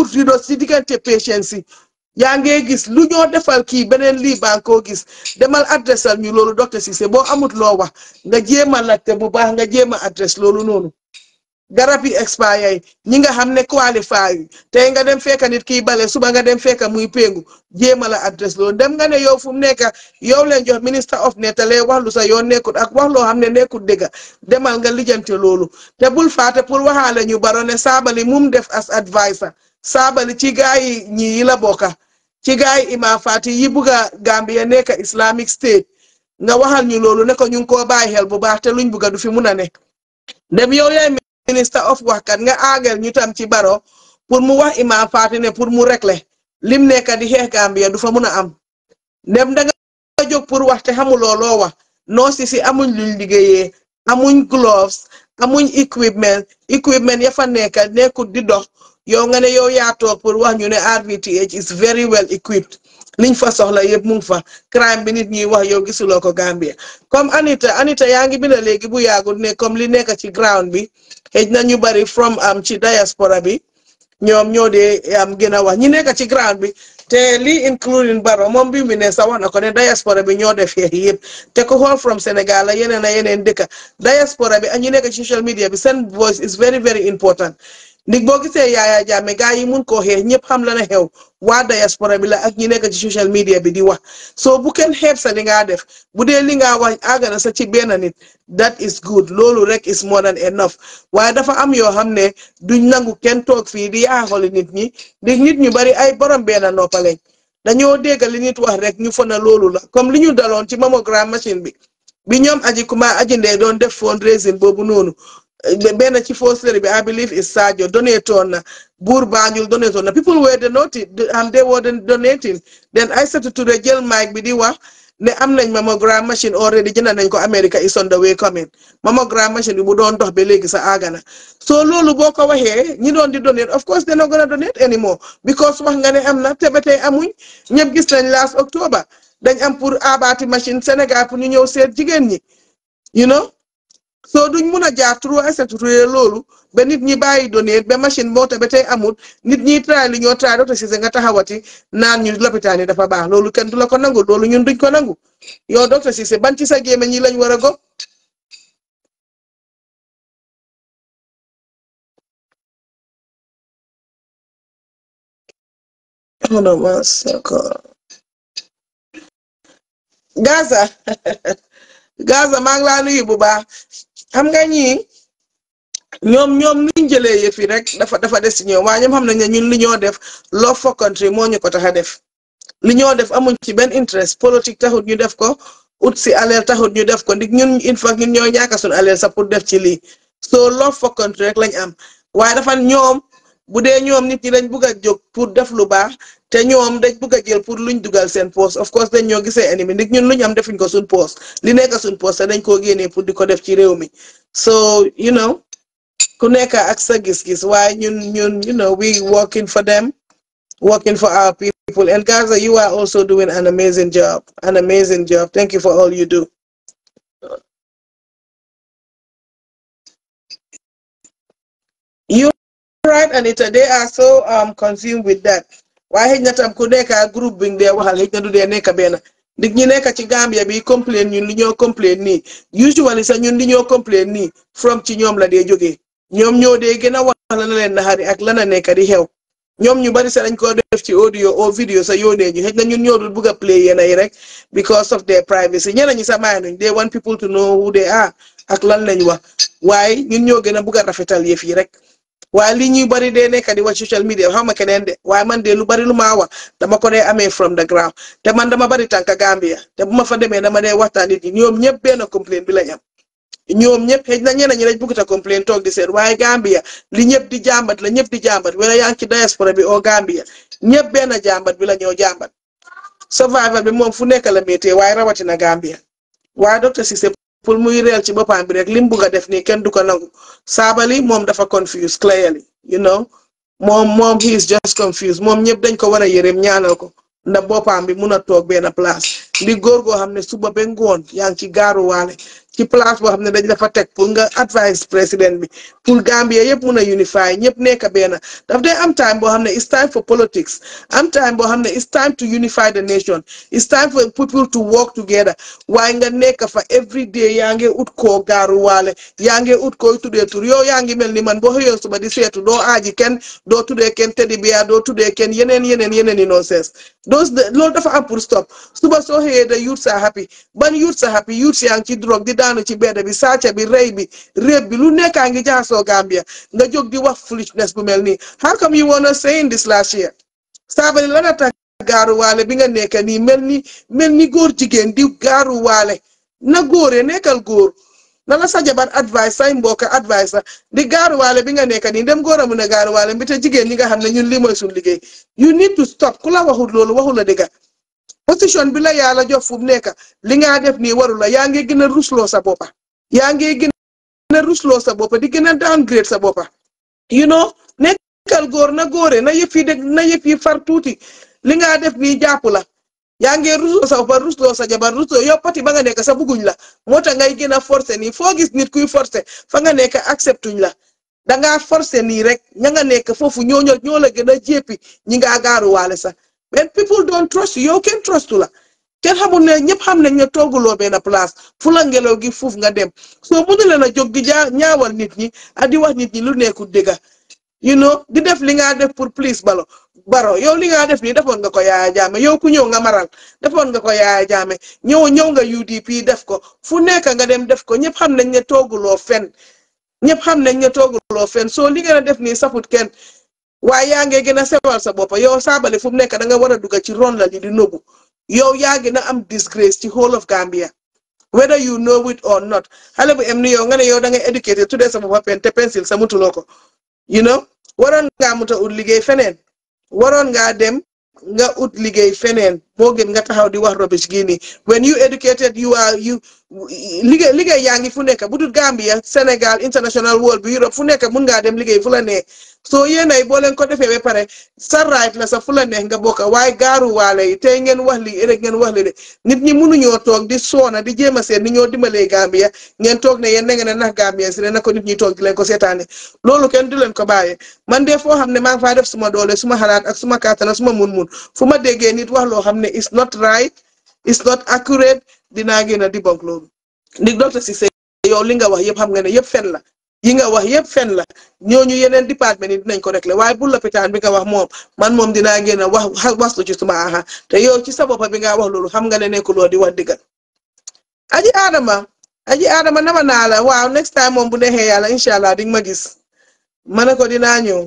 amul rido si diggante patients yi yaa ngee gis lu ñoo defal kii beneen lii baa nga koo gis demal adressal ñu loolu docteur Cissé boo amut loo wax nga jéem a laajte bu baax nga jéem a adresse loolu noonu garab yi expire yi ñi nga xam ne qualify yi tey nga dem fekka nit kiy bale suba nga dem fekka muy péngu jéem a la adresse loolu dem nga ne yow fu mu nekk yow leen jox minister of ne te lee wax lu sa yoon nekkut ak wax loo xam ne nekkut dëgga demal nga lijjante loolu te bul faate pour waxaale ñu baro ne saabali mum def as advisor saabali ci gaa yi ñi yi la bokka ci gaa yi Imam Fati yi bugga Gambia nekk Islamic State nga waxal ñu loolu ne ko ñu ngi koo bàyyi xel bu baax te luñ bugga du fi mun a ne dem yow yaay minister of waxkat nga aagel ñu tam ci baro pour mu wax Imam Fati ne pour mu régler lim nekk di xeex Gambia du fa mun a am dem da nga jóg pour wax te xamuloo loo wax noo si si amuñ luñ liggéeyee amuñ gloves amuñ equipment equipment ya fa nekk nekkut di dox yow nga ne yow yaa toog pour wax ñu ne RVTH is very well equipped liñ fa soxla yëpp mu ngi fa crime bi nit ñi wax yow gisuloo ko Gambia comme Anita Anita yaa ngi binda léegi bu yàggul ne comme li nekk ci ground bi xëj na ñu bari from am ci diaspora bi ñoom ñoo dee am gën a wax ñi nekk ci ground bi te lii including Baro moom bi mu ne sa wax na ko ne diaspora bi ñoo def xeex yëpp te ko xool from Sénégal la yeneen a yeneen dëkka diaspora bi ak ñu nekk ci social media bi seen voice is very very important ndig boo gisee Yaya Jammeh gaa yi mun koo xeex ñëpp xam la ne xew waa diaspora bi la ak ñi nekk ci social media bi di wax soo bu kenn xeeb sa li ngaa def bu dee li ngaa wax àggana sa ci benn nit that is good loolu rek is more than enough waaye dafa am yoo xam ne duñ nangu kenn toog fii di yaaxoli nit ñi ndig nit ñu bari ay borom benn noppaleñ dañoo dégg li nit wax rek ñu fona loolu la comme li ñu daloon ci mammogram machine bi bi ñoom aji kuma aji ndee doon def fundraising boobu noonu benn ci fausse bi I believe is Sadio donaton na buur Banjul donaton na people were donating am they were donating then Aïssatou Touré jël mic bi di wax ne am nañ mammogram machine already jënd nañ ko America is on the way coming mammogram machine bi bu doon dox ba léegi sa agana so loolu boo ko waxee ñi doon di donate of course they're not gonna donate anymore because wax nga ne am na te ba tey amuñ ñëpp gis nañ last October dañ am pour abaati machine Sénégal pour ñu ñëw seet jigéen ñi you know so duñ mun a jaar trop Aïssatou Touré loolu ba nit ñi bàyyi donate ba machine moo te ba tey amul nit ñi try li ñoo try docteur Cissé nga taxawati naan ñu lopitaan yi dafa baax loolu kenn du la ko nangu loolu ñun duñ ko nangu yow docteur Cissé ban ci sa géeme ñi lañ war a go Gaza Gaza maa ngi laa nuyu bu baax xam nga ñii ñoom ñoom niñ jëlee yëf yi rek dafa dafa des ci ñoom waaye ñoom xam nañ ne ñun li ñoo def love for country moo ñu ko tax a def li ñoo def amuñ ci benn interest politique taxut ñu def ko ut si aleel taxut ñu def ko ndig ñun in fact ñun ñoo ñaaka suñu aleel sax pour def ci lii so love for country rek lañ am waaye dafa ñoom bu dee ñoom nit ñi dañ bugg a jóg pour def lu baax te ñoom dañ bugg a jël pour luñ dugal seen poste of course dañ ñoo gisee ennemi ndig ñun luñ am defuñ ko suñ poste li nekk suñ poste te dañ koo génnee pour di ko def ci réew mi so you know ku nekk ak sa gis-gis waaye ñun ñun you know we working for them working for our people and Gaza you are also doing an amazing job an amazing job thank you for all you do you right Anita they are so um consumed with that waaye xëy na tam ku nekk ak groupe bi nga dee waxal xëy na du dee nekk benn ndig ñi nekk ci Gambia bi complain ñun li ñoo complain nii usually sax ñun li ñoo complain nii from ci ñoom la dee jógee ñoom ñoo dee gën a wax la na leen naxari ak lana nekk di xew ñoom ñu bari sax dañ ko def ci audio o vidéo sa yónnee ñu xëy na ñun ñoo dul bugg a play yéen yi rek because of their privacy ñeneen ñi sax maay nuñ they want people to know who they are ak lan lañ wax waaye ñun ñoo gën a bugg a rafetal yëf yi rek waaye li ñuy bari dee nekk di wax social media xam nga keneen de waaye man de lu bari lu maa wax dama ko dee amee from the ground te man dama bari tànka Gambia te bu ma fa demee dama dee waxtaan nit ñi ñoom ñëpp benn complaint bi lañ am ñoom ñëpp xëy na ñeneen ñi dañ bëgg a complaint toog di seet waaye Gambia li ñëpp di jàmbat la ñëpp di jàmbat wala yaa ngi ci diaspora bi o Gambia ñëpp benn jàmbat bi la ñoo jàmbat survival bi moom fu nekk la métier waaye rawatina Gambia waaye docteur Cissé pour muy reel ci boppam bi rek lim bugg a def nii kenn du ko nangu saabali moom dafa confused clearly you know moom moom he is just confused moom ñëpp dañ ko war a yërëm ñaanal ko ndax boppam bi mun a toog benn place ndi góor goo xam ne suba ba ngoon yaa ngi ci gaaruwaale ci place boo xam ne dañ la fa teg pour nga advice président bi pour Gambia yëpp mun a unify ñëpp nekk benn daf day am time boo xam ne it's time for politics am time boo xam ne it's time to unify the nation it's time for people to work together waaye nga nekk fa every day yaa ngi ut koo gaaru waale yaa ngi ut koy tuddee tur yow yaa ngi mel ni man boo xëyoo suba di seetu doo aaji kenn doo tuddee kenn teddy bear doo tuddee kenn yeneen yeneen yeneen yi noo sees those loolu dafa am pour stop suba soo xëyee da youths are happy ban youths are happy youths yaa ngi ci drogue di daanu ci bedd bi sàcca bi rey bi réeb bi lu nekkaa ngi jaxasoo Gambia nga jóg di wax foolishness bu mel nii how come you wanna say in this last year saabali lan a tax gaaruwaale bi nga nekk nii mel ni mel ni góor jigéen di gaaruwaale na góore nekkal góor na la sa jabar advice say mbokk advice la di gaaruwaale bi nga nekk nii dem góor a mun a gaaruwaale bi te jigéen ñi nga xam ne ñun lii mooy suñu liggéey you need to stop ku la waxul loolu waxul la dëgga position bi la yàlla jox fu mu nekk li nga def nii waru la yaa ngi gën a rusloo sa boppa yaa ngi gën a rusloo sa boppa di gën a downgrade sa boppa you know nekkal góor na góore na yëf yi dégg na yëf yi far tuuti li nga def nii jàpp la yaa ngi rusloo sa boppa rusloo sa jabar rusloo yow pati ba nga nekk sa bugguñ la moo tax ngay gën a forcé nii foo gis nit kuy forcé fa nga nekk acceptuñ la dangaa forcé nii rek ña nga nekk foofu ñoo ñoo la gën a jéppi ñi ngaa gaaruwaale sax mais people don't trust you yow kenn trustu la kenn xamul ne ñëpp xam nañ ne tooguloo benn place fu la ngelaw gi fuuf nga dem soo mënu leen a jóg di jaa ñaawal nit ñi ak di wax nit ñi lu nekkul dëgga you know di def li nga def pour please balo baro yow li nga def nii defoon nga ko yaaya jaame yow ku ñëw nga maral defoon nga ko yaaya jaame ñëw ñëw nga UDP def ko fu nekk nga dem def ko ñëpp xam nañ ne tooguloo fen ñëpp xam nañ ne tooguloo fen soo li ngeen a def nii safut kenn waaye yaa ngi gën a sewal sa bopp yow saabale fu mu nekk da nga war a dugg ci ron la li di nëbbu yow yaa gën a am disgrace ci whole of Gambia whether you know it or not xale bu em ni yow nga ne yow da ngay éducaté tuddee sa bopp pen te pencil sa mutuloo ko you know waroon ngaa muta ut liggéey feneen waroon ngaa dem nga ut liggéey feneen moo gën nga taxaw di wax rubbish gii nii when you educated you are you liggéey liggéey yaa ngi fu nekk bu dul Gambia Sénégal international world bi Europe fu nekk mun ngaa dem liggéey fu la nee soo yéenay boo leen ko defee ba pare sa right la sa fu la neex nga bokk waaye gaaru waale yi tey ngeen wax li rek ngeen wax li de nit ñi mënuñoo toog di soona di jéem a seet ni ñoo dimbalee Gambia ngeen toog ne yéen na ngeen a nax Gambia si ne na ko nit ñi toog di leen ko seetaane loolu kenn du leen ko bàyyee man de foo xam ne maa ngi faa def suma doole suma xalaat ak suma kàttan suma mun-mun fu ma déggee nit wax loo xam ne is not right is not accurate dinaa gën a di bonk loolu ndig docteur Cissé yow li nga wax yëpp xam nga ne yëpp fen la yi nga wax yëpp fen la ñooñu yeneen département yi dinañ ko réglé waaye bu lopitaan bi nga wax moom man moom dinaa génn wax waslu ci suma aha te yow ci sa bopp bi nga wax loolu xam nga ne nekkuloo di wax diggal aji adama aji adama nama naa la waaw next time moom bu neexee yàlla incha allah di nga ma gis ma ne ko dinaa ñëw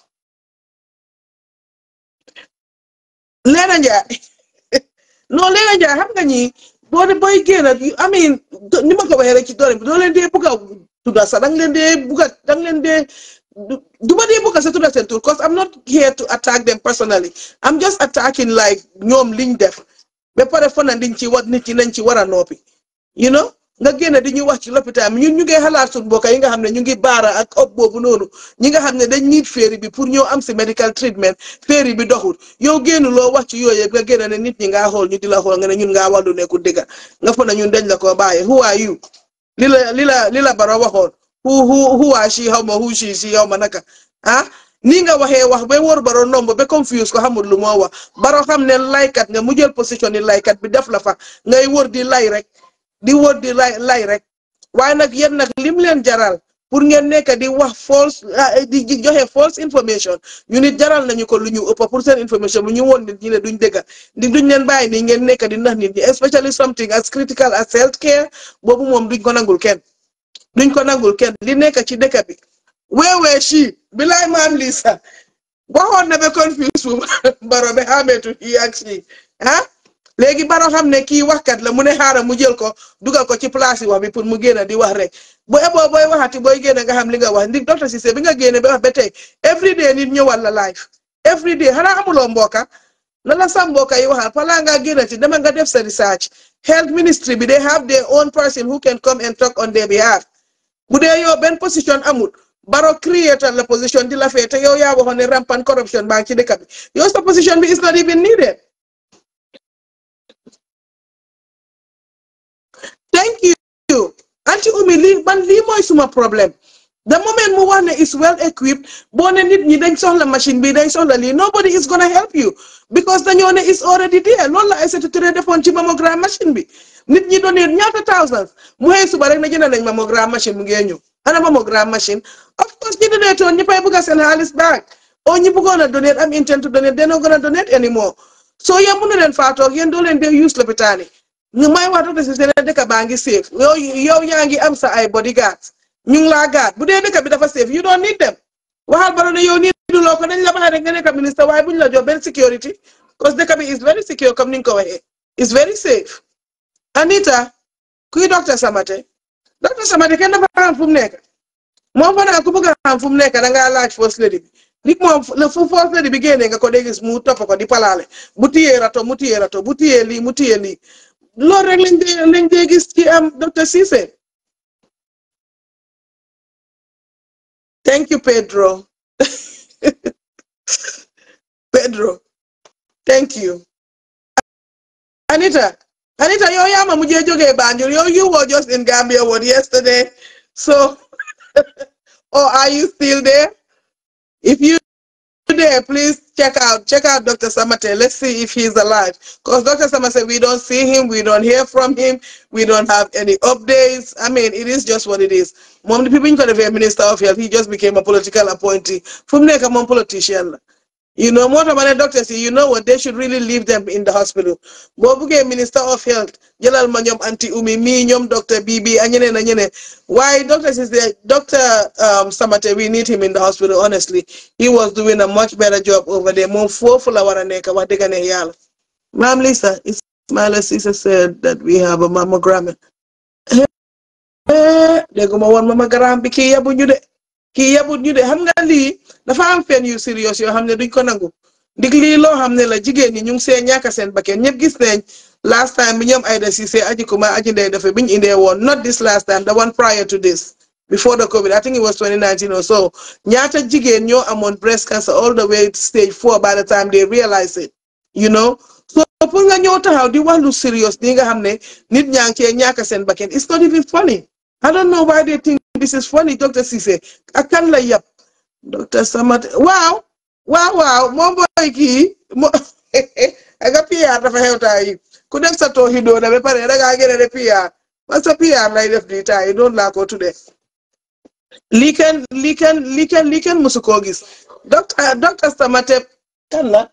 leena njaay non leena njaay xam nga ñi boo de booy génn I mean ni ma ko waxee rek ci doole bi doo leen dee bugg a tudda sax danga leen dee bugg a danga leen dee du ma dee bugg a sa tudda seen tur because I'm not here to attack them personally I'm just attacking like ñoom liñ def ba pare fa na liñ ci war nit ñi nañ ci war a noppi you know nga génn di ñu wax ci lopitaan ñun ñu ngi xalaat suñu mbokk yi nga xam ne ñu ngi baara ak op boobu noonu ñi nga xam ne dañ need féeri bi pour ñëw am si medical treatment féeri bi doxul yow génn loo wax ci yooyu yëpp nga génn ne nit ñi ngaa xool ñu di la xool nga ne ñun ngaa wax lu nekkul dëgga nga fa na ñun dañ la ko bàyyi who are you li la li la li la bara waxoon who who who are she xaw ma who she she xaw ma naka ah nii nga waxee wax ba wóor baro nomb ba confuse ko xamul lu moo wax baro xam ne laykat nga mu jël position ni laykat bi def la fa ngay wër di lay rek di wër di lay lay rek waaye nag yéen nag lim leen jaral pour ngeen nekk di wax false di joxe false information ñu nit jaral nañu ko lu ñu ëpp pour seen information bu ñu woon nit ñi ne duñ dëgga di duñ leen bàyyi nii ngeen nekk di nax nit ñi especially something as critical as health care boobu moom duñ ko nangul kenn duñ ko nangul kenn li nekk ci dëkk bi weewee chi bilaay maam lii sax waxoon na ba confuse bu baro ba xameetu yi ak chi ah léegi baro xam ne kii waxkat la mu ne xaaral mu jël ko dugal ko ci place yi wax bi pour mu génn di wax rek bu eboo booy waxati booy génn nga xam li nga wax ndig docteur Cissé bi nga génne ba wax ba tey every day nit ñëwal la live every day xanaa amuloo mbooka na la sa mbooka yi waxal falaa ngaa génn ci dama nga def sa research health ministry bi they have their own person who can come and talk on their behalf bu dee yow benn position amul baro creator la position di la fee te yow yaa waxoon ne rampant corruption baa ngi ci dëkk bi yow sa position bi is not even needed thank you anti umi lii man lii mooy suma problème the moment mu wax ne is well equipped boo ne nit ñi dañ soxla machine bi dañ soxla lii nobody is gonna help you because dañoo ne is already there loolu la Aïssatou Touré defoon ci mammogram machine bi nit ñi doon ñaata thousands mu xëy suba rek na jënd nañ mammogram machine mu ngee ñëw ana mammogram machine of course ñi donate woon ñëppay bëgg a seen xaalis back o ñi bëggoon a donate am intent to donate they're not gonna donate anymore so yéen mënu leen faatoog yéen doo leen dee use lopitaan yi ñu may wax docteur si seen dëkk baa ngi safe yow yow yaa ngi am sa ay bodyguards ñu ngi laa gaat bu dee dëkk bi dafa safe you don't need them waxal ba ne yow nii du loo ko dañ la baax rek nga nekk ministre waaye buñ la jox benn security parce que dëkk bi is very secure comme ni nga ko waxee is very safe Anita kuy docteur Samate docteur Samate kenn dafa xam fu mu nekk moom fa naa ku bëgg a xam fu mu nekk da ngaa laaj first lady bi nit moom fu first lady bi génnee nga ko dee gis mu topp ko di palaale bu tiyee rato mu tiyee rato bu tiyee lii mu tiyee lii loolu rek lañ dee lañ dee gis ci am docteur Cissé thank you Pedro Pedro thank you Anita Anita yow yaa ma mujjee jógee Banjul yow you were just in Gambia what yesterday so or are you still there if you there please check out check out Dr. Samate let's see if he's alive because Dr. Samate we don't see him we don't hear from him we don't have any updates I mean it is just what it is moom the people ñu ko defee minister of health he just became a political appointee fu mu nekk moom politician la you know moo tax ma ne doctors yi you know what they should really leave them in the hospital boo buggee minister of health jëlal ma ñoom anti umi mii ñoom docteur bii a ñeneen a ñeneen waaye doctors is the doctor Samate we need him in the hospital honestly he was doing a much better job over there moom foofu la war a nekk wax dëgg ne yàlla maam Lisa Ismaila Cissé said that we have a mammogram dégguma woon mammogram bi kii yabu ñu de kii yabut ñu de xam nga lii dafa am fen yu serious yoo xam ne duñ ko nangu ndig lii loo xam ne la jigéen ñi ñu ngi see ñàkk seen bakken ñëpp gis nañ last time bi ñoom Aida Cissé aji kuma aji ndey dafa biñ indee woon not this last time the one prior to this before the COVID I think it was 2019 or so ñaata jigéen ñoo amoon breast cancer all the way to stage four by the time they realize it you know so pour nga ñëw taxaw di wax lu serious nii nga xam ne nit ñaa ngi cee ñàkk seen bakken it's not even funny I don't know why they think this is funny Dr. Cissé ak kan la yab Dr. Samate waaw waaw waaw moom mooy kii mo aga PR dafa xew taa yi ku def sa tooxi doona ba pare dangaa gën a de PR parce que PR lay def di taa yi noonu laa ko tuddee lii kenn lii kenn lii kenn lii kenn musu koo gis docteur docteur Samate kan la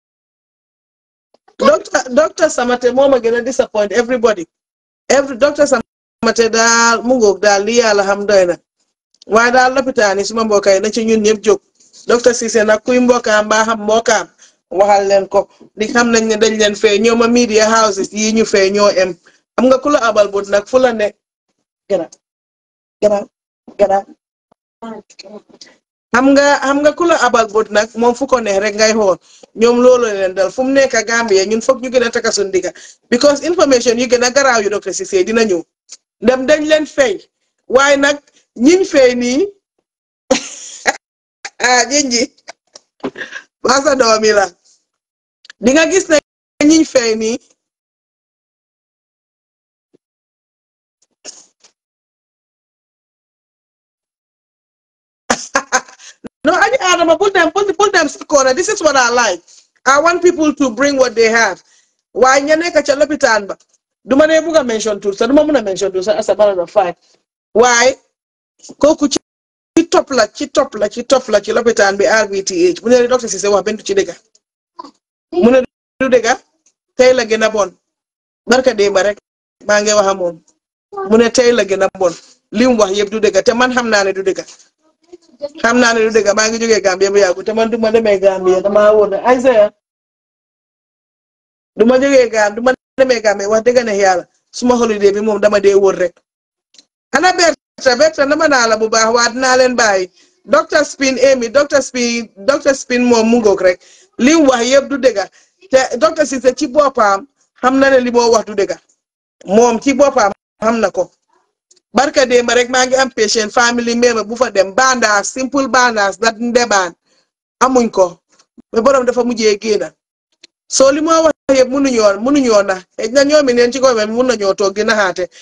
docteur docteur Samate moo ma gën a disappoint everybody every docteur Samate daal mu ngoog daal li yàlla xam doy na waaye daal lopitaan yi suma mbokk yi na ci ñun ñëpp jóg docteur Cissé nag kuy mbokkaam mbaa xam mbokkaam waxal leen ko di xam nañ ne dañ leen fee ñooma media houses yi ñu fee ñoo em xam nga ku la abal bot nag fu la ne gana gana gana xam nga xam nga ku la abal bot nag moom fu ko neex rek ngay xool ñoom loolu leen dal fu mu nekk Gambia ñun foog ñu gën a taka suñ digga because information yi gën a garaaw yu docteur Cissé dina ñëw dem dañ leen fay waaye nag ñiñ fay nii ah jinji basa doomi la di nga gis ne ñiñ fay nii no aji adama put them put, put them sa corner this is what I like I want people to bring what they have waaye ña nekk ca lopitaan ba duma ne bugg a mention tur sa duma mun a mention tur sa as a matter of fact waaye kooku ci ci topp la ci topp la ci topp la ci lopitaan bi RVTH mu ne docteur Cissé wax benn du ci dëgga mu ne du dëgga tey la gën a bon barka démba rek maa ngi wax a moom mu ne tey la gën a bon li mu wax yëpp du dëgga te man xam naa ne du dëgga xam naa ne du dëgga maa ngi jógee Gambia bu yàggu te man du ma demee Gambia damaa wóor ne Isaiah du ma jógee Gambia du ma demee Gambia wax dëgg ne yàlla suma holiday bi moom dama dee wóor rek ana Berta Berta dama naa la bu baax waa dinaa leen bàyyi docteur Spin Amy docteur Spin docteur Spin moom mu ngoog rek li mu wax yëpp du dëgga te docteur Cissé ci boppam xam na ne li moo wax du dëgga moom ci boppam xam na ko barka démba rek maa ngi am patient family member bu fa dem bandaas simple bandaas dat ndebaan amuñ ko mais borom dafa mujjee génna soo li moo wax yëpp mënuñoo mënuñoo na xëy na ñoomi neen ci ko mun nañoo toog di naxaate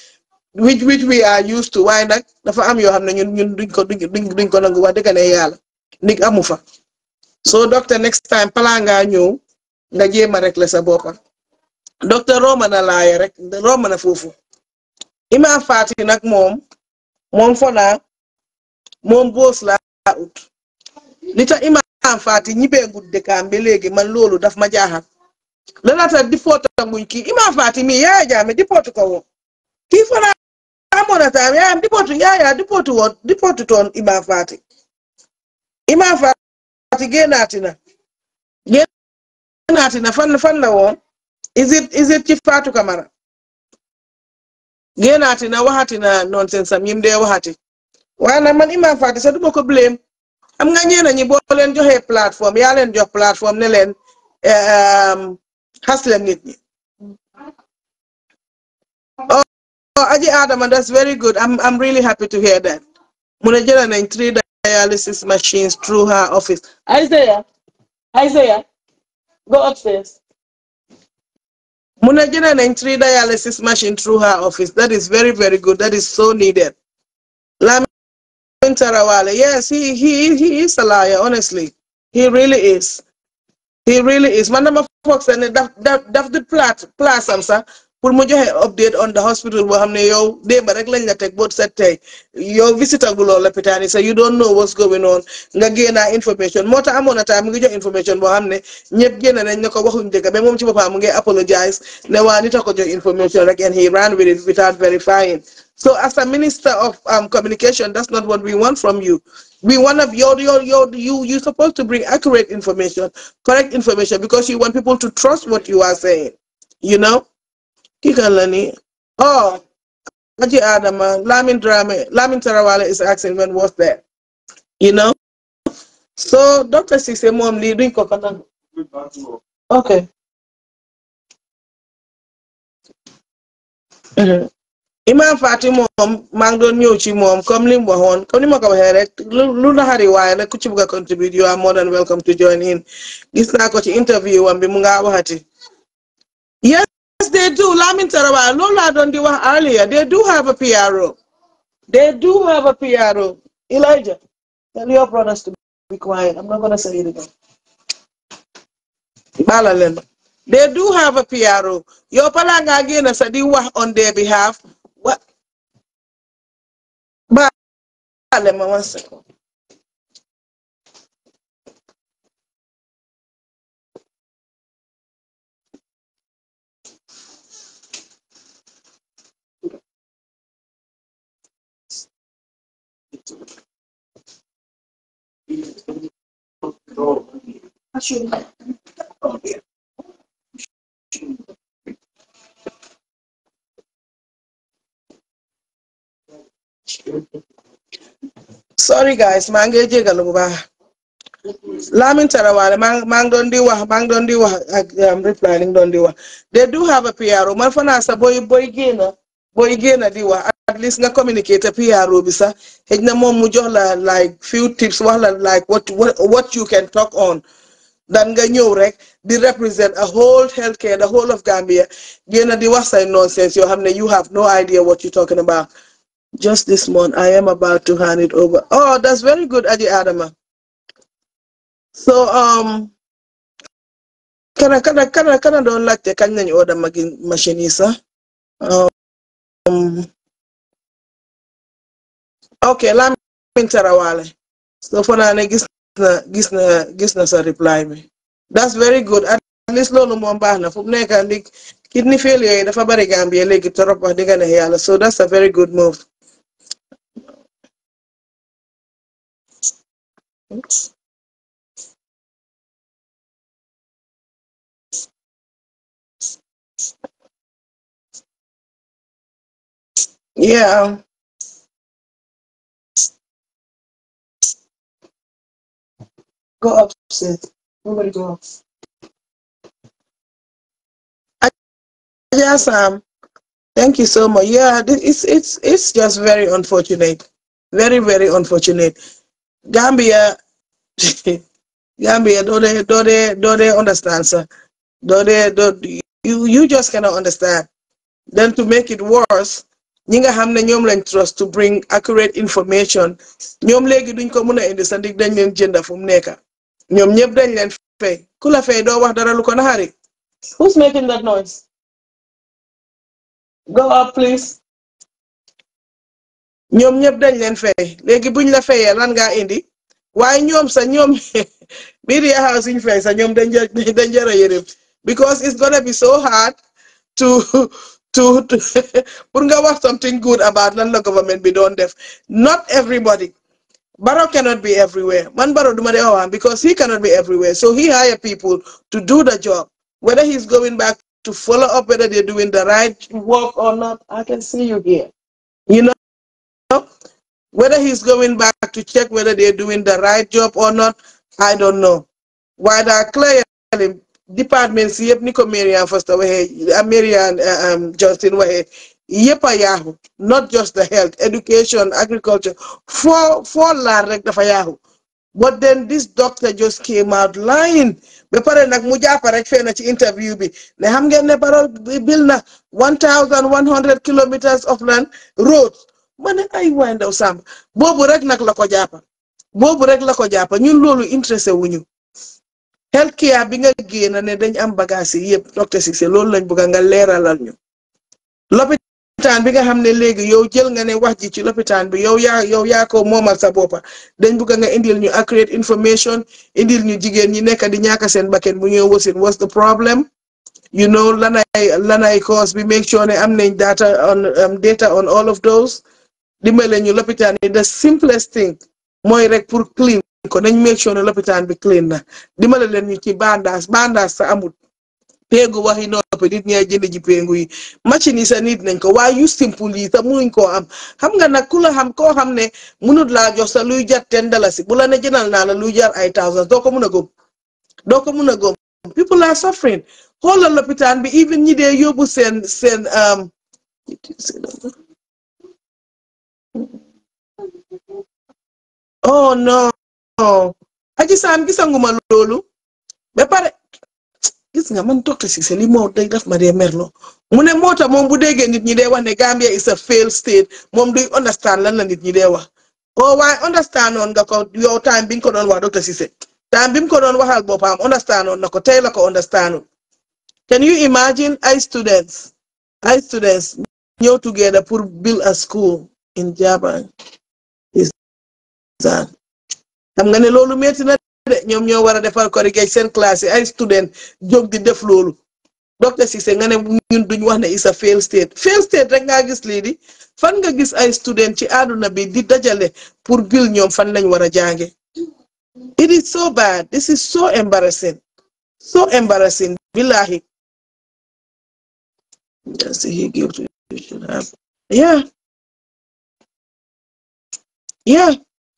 which which we are used to waaye nag dafa am yoo xam ne ñun ñun duñ ko duñ duñ ko nangu wax dëgg ne yàlla ndig amu fa so docteur next time palaa ngaa ñëw nga jéem a rek la sa boppa docteur romb na laaya rek romb na foofu Imam Fati nag moom moom fo naa moom boos laa ut li tax Imam Fati ñibbee gud dëkkaam ba léegi man loolu daf ma jaaxal lana tax di foota nguñ kii Imam Fati mi yaaya jaame di pootu ko woon kii fo naa amoon na taam yaayam di pootu yaaya di pootu woon di pootu toon Imam Fati Imam Fati génnaati na génnaati na fan fan la woon is it is it ci Fatou Camara génnaati na waxati na nonsense am yim dee waxati waaye nag man Imam Fati sax duma ko blame am nga ñeena ñi boo leen joxee plateforme yaa leen jox plateforme ne leen xas leen nit ñi oh aji Adama that's very good I'm I'm really happy to hear that mu ne jëlee nañ three dialysis machines through her office Isaiah Isaiah go upstairs mu ne jëlee nañ three dialysis machine through her office that is very very good that is so needed Lamin Tarawale yes he he he is a liar honestly he really is he really is man dama foog sax ne daf daf daf di plat place am sax pour mu joxe update on the hospital boo xam ne yow démba rek lañ la teg boo set tey yow visita gu loolu lopitaan yi sax you don't know what's going on nga génnaa information moo tax amoon na time mu ngi jox information boo xam ne ñëpp génn nañ ne ko waxuñ dëgg ba moom ci boppam mu ngi apologize ne waa nit a ko jox information rek and he ran with it without verifying so as a minister of um, communication that's not what we want from you we want of your your your you you're supposed to bring accurate information correct information because you want people to trust what you are saying you know kii kan la ni oh Aji Adama Lamin Drame Lamin Tarawale is asking when was there you know so Dr. Cissé moom lii duñ ko ko nangu okay Imam Fati moom maa ngi doon ñëw ci moom comme li mu waxoon comme ni ma ko waxee rek lu naxari waaye rek ku ci bëgg a contribute you are more than welcome to join in gis naa ko ci interview wam bi mu nga waxati yes they do Lamin Tarawale loolu laa doon di wax earlier they do have a PRO they do have a PRO Elijah tell your brothers to be quiet I'm not gonna say it again baala leen they do have a PRO yow pala nga génn sa di wax on their behalf what baale ma one second sorry guys maa ngi jégalu bu baax Lamin Tarawale maa maa ngi doon di wax maa ngi doon di wax ak reply li nga doon di wax they do have a PRO man fa naa sax booy booy génn booy génn di wax at least nga communicate PRO bi sax xëy na moom mu jox la like few tips wax la like what what you can talk on dan nga ñëw rek di represent a whole healthcare the whole of Gambia génn di wax say nonsense yoo xam ne you have no idea what you talking about just this month I am about to hand it over oh that's very good Aji Adama so um kana kana kana kana doon laajte kañ nañu order magi machine yi sax um ok Lamin Tarawale so fo naa ne gis na gis na gis na sa reply bi that's very good at least loolu moom baax na fu mu nekk ndi kidney failure yi dafa bari Gambia léegi torop wax dëgg ne yàlla so that's a very good move yeah go upstairs nobody go up Yes, um, thank you so much. Yeah, it's it's it's just very unfortunate, very very unfortunate. Gambia, Gambia, don't they don't they don't they understand, sir? Don't they don't you you just cannot understand. Then to make it worse, ñi nga xam ne ñoom lañ trust to bring accurate information ñoom léegi duñ ko mën a indi sa ndig dañ leen jënda fu mu nekka ñoom ñëpp dañ leen fay ku la fay doo wax dara lu ko naxari who's making that noise go up please ñoom ñëpp dañ leen fay léegi buñ la fayee lan ngaa indi waaye ñoom sa ñoom media house suñ fay sa ñoom dañ dañ jëra yërëm because it's gonna be so hard to to pour nga wax something good about lan la government bi doon def not everybody Barrow cannot be everywhere man Barrow duma dee wax because he cannot be everywhere so he hire people to do the job whether he's going back to follow up whether they're doing the right work or not I can see you here you know whether he's going back to check whether they're doing the right job or not I don't know waaye daa clearly department si yëpp ni ko Marian Foster waxee Marian Justin waxee yëpp a yaaxu not just the health education agriculture foo foo laal rek dafa yaaxu but then this doctor just came out lying ba pare nag mu jàppa rek fee na ci interview bi ne xam ngeen ne Barrow bil na one thousand one hundred kilometers of land road ma ne ay waay ndaw sàmb boobu rek nag la ko jàppa boobu rek la ko jàppa ñun loolu intéressé wuñu health care bi nga génn ne dañ am bagage yi yëpp docteur Cissé loolu lañ bëgg nga leeralal ñu lopitaan bi nga xam ne léegi yow jël nga ne wax ji ci lopitaan bi yow yaa yow yaa ko moomal sa boppa dañ bëgg nga indil ñu accurate information indil ñu jigéen ñi nekk di ñaaka seen bakken bu ñëw wasin what's the problem you know lanay lanay cause bi make sure ne am nañ data on data on all of those dimbale ñu lopitaan yi the simplest thing mooy rek pour clean ko nañ make sure ne lopitaan bi clean na dimbale leen ñu ci bandaas bandaas sa amut péegu waxi noppi nit ñay jënd ji péegu yi machine yi sa nit nañ ko waaye yu simple yi sa munuñ koo am xam nga nag ku la xam koo xam ne munut laa jox sa luy jar ten dalasi bu la ne jënal naa la luy jar ay thousands doo ko mun a góom doo ko mun a góom people are suffering xoolal lopitaan bi even ñi dee yóbbu seen seen oh no aji saam gisanguma loolu ba pare gis nga man docteur Cissé li moo day def ma dee merlo mu ne moo tax moom bu déggee nit ñi dee wax ne Gambia is a failed state moom duy understand lan la nit ñi dee wax oh waaye understand noon nga ko yow time bi nga ko doon wax docteur Cissé time bi mu ko doon waxal boppam understand noon na ko tey la ko understand can you imagine ay students ay students ñëw together pour build a school in Jabang xam nga ne loolu metti na de ñoom ñoo war a defar corrigate seen classe yi ay student jóg di def loolu docteur Cissé nga ne ñun duñ wax ne is a fail state fail state rek ngaa gis lii di fan nga gis ay student ci àdduna bi di dajale pour bil ñoom fan lañ war a jànge it is so bad this is so embarrassing so embarrassing billahi yeah yeah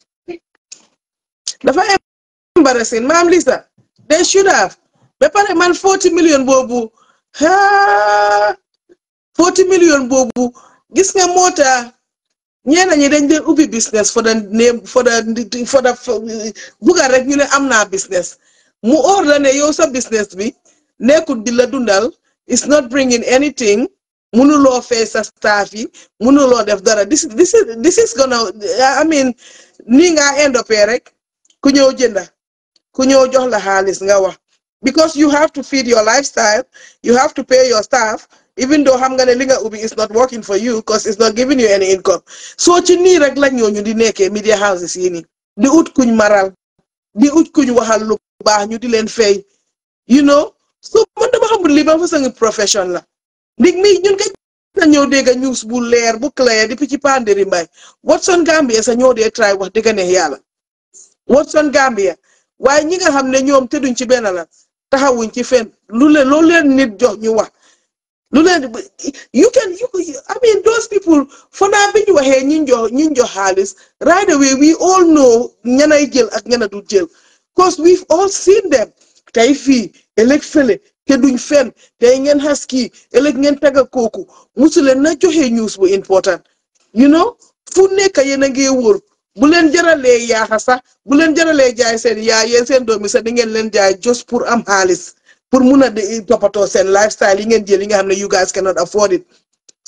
dafa embarrassing maam Lisa they should have ba pare man forty million boobu ha forty million boobu gis nga moo tax ñeena ñi dañ dee ubbi business for the name for the for the buga rek ñu ne am naa business mu óor la ne yow sa business bi nekkul di la dundal it's not bringing anything mënuloo fay sa staff yi mënuloo def dara this this is this is gonna I mean nii nga end up rek ku ñëw jënda ku ñëw jox la xaalis nga wax because you have to feed your lifestyle you have to pay your staff even though xam nga ne li nga ubbi is not working for you because it's not giving you any income soo ci nii rek la ñooñu di nekkee media houses yi nii di ut kuñ maral di ut kuñ waxal lu baax ñu di leen fay you know so man dama xamul li ba fa sangi profession la ndig mi ñun kay na ñëw dégg news bu leer bu clair depuis ci pandéri mbay Watson Gambia sa ñoo dee try wax dëgg ne yàlla Watson Gambia waaye ñi nga xam ne ñoom tëdduñ ci benn la taxawuñ ci fen lu leen loolu leen nit jox ñu wax lu leen you can you I mean those people fanaa bi ñu waxee ñi jox ñi jox xaalis right away we all know ñanay jël ak ñana du jël cause we've all seen them tey fii ëllëg fële te duñ fen tey ngeen xas kii ëllëg ngeen tagga kooku musu leen na joxe news bu important you know fu nekk yéen a ngi wóor bu leen jaralee yaaxa sax bu leen jaralee jaay seen yaa yéen seen doomi sax di ngeen leen jaay just pour am xaalis pour mun a toppatoo seen lifestyle yi ngeen jël yi nga xam ne you guys cannot afford it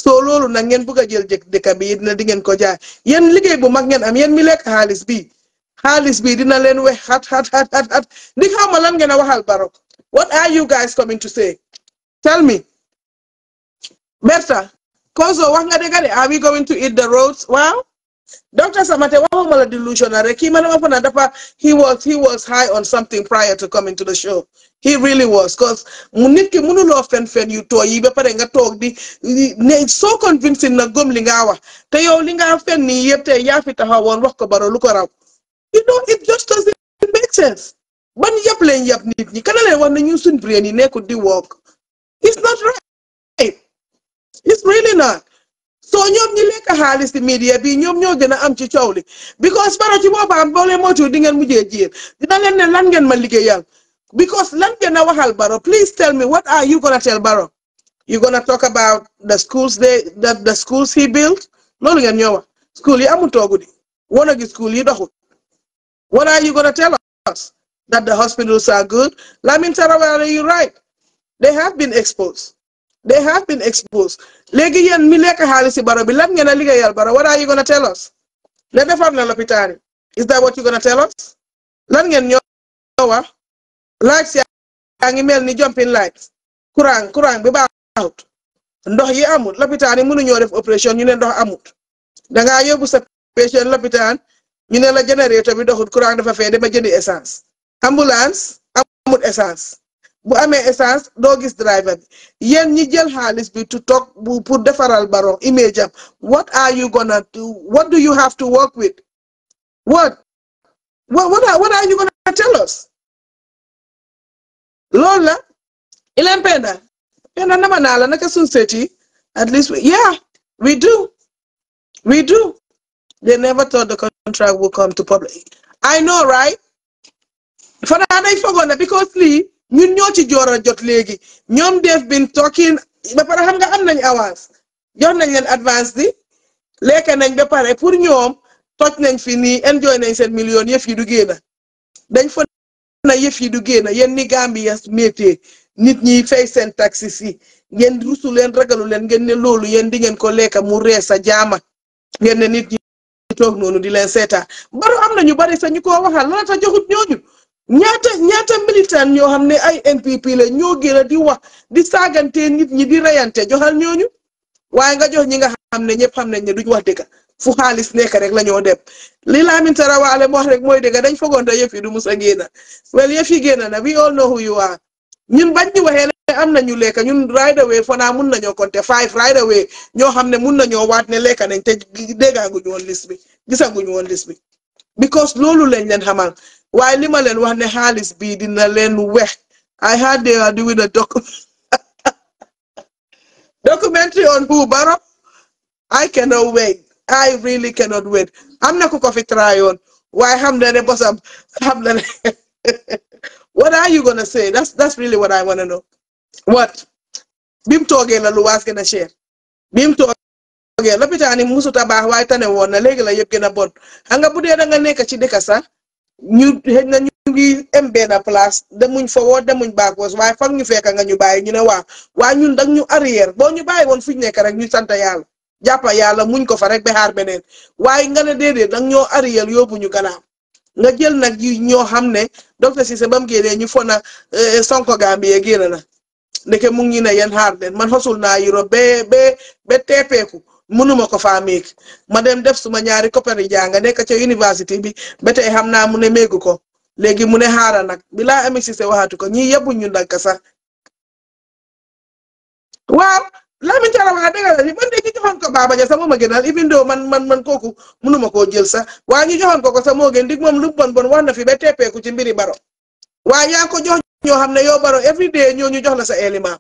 soo loolu nag ngeen bëgg a jël jëkk dëkk bi dina di ngeen ko jaay yéen liggéey bu mag ngeen am yéen mi lekk xaalis bi xaalis bi dina leen wex xat xat xat xat xat ndi xaw ma lan ngeen a waxal Barrow what are you guys coming to say tell me Berta Kozo wax nga dëgg de are we going to eat the roads waaw Dr. Samate waxuma la delusional rek kii ma dama fa na dafa he was he was high on something prior to coming to the show he really was cause mu nit ki mënuloo fen fen yu tooy yi ba pare nga toog di ne so convincing na gëm li nga wax te yow li nga fen nii yëpp tey yaa fi taxawoon wax ko Barrow lu ko raw you know it just doesn't make sense ban yëpp leen yëpp nit ñi kana leen wax ne ñun suñ brain yi nekkul di work it's not right it's really not so ñoom ñi lekk xaalis ci media bi ñoom ñoo gën a am ci coow li because Barrow ci boppam boo leen moytuwul di ngeen mujjee jiir dina leen ne lan ngeen ma liggéeyal because lan ngeen a waxal Barrow please tell me what are you gonna tell Barrow you gonna talk about the schools they the the schools he built loolu ngeen ñoo wax school yi amul toogu di wana gi school yi doxul what are you gonna tell us that the hospitals are good Lamin Tarawale you right they have been exposed they have been exposed léegi yéen mi lekk xaalis si Barrow bi lan ngeen a liggéeyal Barrow what are you gonna tell us ne defar na lopitaan yi is that what you gonna tell us lan ngeen ñoo wax lights yaa ngi mel ni jumping lights courant courant bi baaxut ndox yi amut lopitaan yi mënuñoo def opération ñu ne ndox amut dangaa yóbbu sa patient lopitaan ñu ne la générateur bi doxut courant dafa fee dama jëndi essence ambulance amut essence bu amee essence doo gis driver bi yéen ñi jël xaalis bi to toog bu pour defaral Barrow image am what are you gonna do what do you have to work with what what what are, what are you gonna tell us loolu la ileen penda penda nama naa la naka suñ seeti at least yeah we do we do they never thought the contract would come to public I know right fanaa dañ fogoon ne because lii ñun ñoo ci joor a jot léegi ñoom def been talking ba pare xam nga am nañ avance jox nañ leen advance di lekk nañ ba pare pour ñoom toj nañ fi nii enjoy nañ seen million yëf yi du génn dañ fa na yëf yi du génn yéen ni Gambia métier nit ñi fay seen taxis yi ngeen rusu leen ragalu leen ngeen ne loolu yéen di ngeen ko lekk mu rees sa jaama ngeen ne nit ñi toog noonu di leen seetaan Barrow am na ñu bari sa ñu ko waxal la ta joxut ñooñu ñaata ñaata militant ñoo xam ne ay NPP la ñoo gën a di wax di saagante nit ñi di reyante joxal ñooñu waaye nga jox ñi nga xam ne ñëpp xam nañ ne duñ wax dëgg fu xaalis nekk rek la ñoo dem li Lamin Tarawale mu wax rek mooy dëgg dañ fogoon te yëf yi du mus a génn well yëf yi génn na we all know who you are ñun bañ ñu waxee ne am nañu lekk ñun right away fanaa mun nañoo compter five right away ñoo xam ne mun nañoo waat ne lekk nañ te déggaguñu woon liste bi gisaguñu woon liste bi because loolu lañ leen xamal waaye li ma leen wax ne xaalis bii dina leen wex I heard they are doing a doc documentary on who Barrow I cannot wait I really cannot wait am na ku ko fi try on waaye xam na ne bosam xam na ne what are you gonna say that's that's really what I wanna know what bi mu toogee la lu waas gën a cher bi mu toogee lopitaan yi musuta baax waaye tane woon na léegi la yëpp gën a bon xam nga bu dee da nga nekk ci dëkk sax ñu xëy na ñu ngi am benn place demuñ forward demuñ backwards waaye foog ñu fekk nga ñu bàyyi ñu ne waaw waaye ñun dag ñu arrière boo ñu bàyyi woon fu ñu nekk rek ñu sant yàlla jàppa yàlla muñ ko fa rek ba xaar beneen waaye nga ne déedéet dag ñoo arrière yóbbu ñu gannaaw nga jël nag yi ñoo xam ne docteur Cissé ba mu génnee ñu fona Sonko Gambie génn na ndeke mu ngi ñu ne yéen xaar leen man xosul naa Europe ba ba ba teepeeku mënuma ko faa méeg ma dem def suma ñaari coppari jàng nekk ca université bi ba tey xam naa mu ne méegu ko léegi mu ne xaaral nag bi laa amee Cissé waxatu ko ñii yebbuñ ñu ndànk sax waaw Lamin Tarawale dëgg la man de ñu joxoon ko Baba Jah sax moo ma gënal even though man man man kooku mënuma koo jël sax waaye ñu joxoon ko ko sax moo gën dig moom lu bon bon wax na fi ba teppeeku ci mbiri Barrow waaye yaa ko jox ñoo xam ne yow Barrow every day ñoo ñu jox la sa élément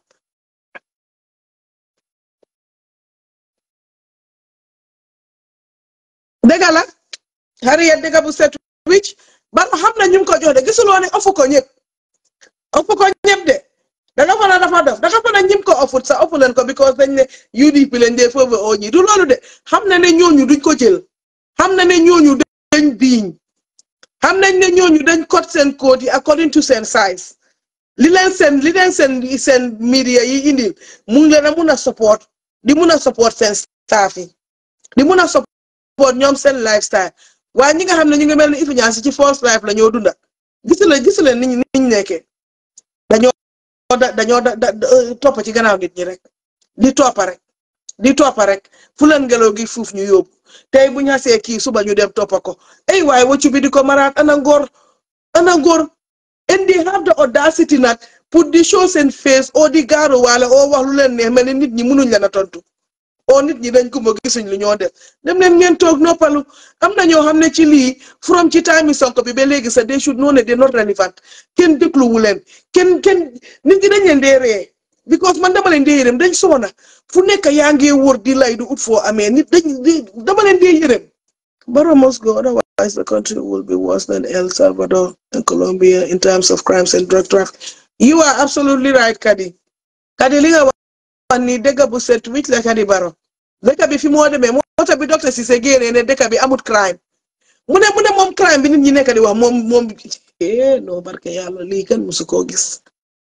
dëgg la Harriet dëgg bu set wicc Barrow xam na ñu ngi ko jox de gisuloo ne ofu ko ñëpp ofu ko ñëpp de danga fa na dafa def danga fa na ñim ko ofut sa ofu leen ko because dañ ne UDP leen dee foofu oo ñi du loolu de xam na ne ñooñu duñ ko jël xam na ne ñooñu dañ biiñ xam nañ ne ñooñu dañ code seen code yi according to seen size li leen seen li leen seen seen media yi indil mu ngi leen a mun a support di mun a support seen staff yi di mun a support ñoom seen lifestyle waaye ñi nga xam ne ñu ngi mel ni influence ci false life la ñoo dunda gis la gis leen niñ niñ nekkee dañoo da dañoo da da topp ci gannaaw nit ñi rek di toppa rek di toppa rek fu leen ngelaw gi fuuf ñu yóbbu tey bu ñu xasee kii suba ñu dem toppa ko ay waaye waccu bi di ko maraat ana ngor ana ngor and they have the audacity nag pour di show seen face oo di gaaru waale oo wax lu leen neex mel ni nit ñi mënuñ leen a tontu oo nit ñi dañ ko ma gisuñ lu ñoo def dem leen ngeen toog noppalu am na ñoo xam ne ci lii from ci time Sonko bi ba léegi sax they should know ne they not relevant kenn dégluwu leen kenn kenn nit ñi dañ leen dee ree because man dama leen dee yërëm dañ soona fu nekk yaa ngi wër di lay du ut foo amee nit dañ dama leen dee yërëm Barrow must go otherwise the country will be worse than El Salvador and Colombia in terms of crimes and drug trafficking you are absolutely right Kadi Kadi li nga wax ni dëkk bu set wicc la Kadi Barrow dëkk bi fi moo demee moo tax bi docteur Cissé génnee ne dëkk bi amut crime mu ne mu ne moom crime bi nit ñi nekk di wax moom moom eh non barke yàlla lii kenn musu koo gis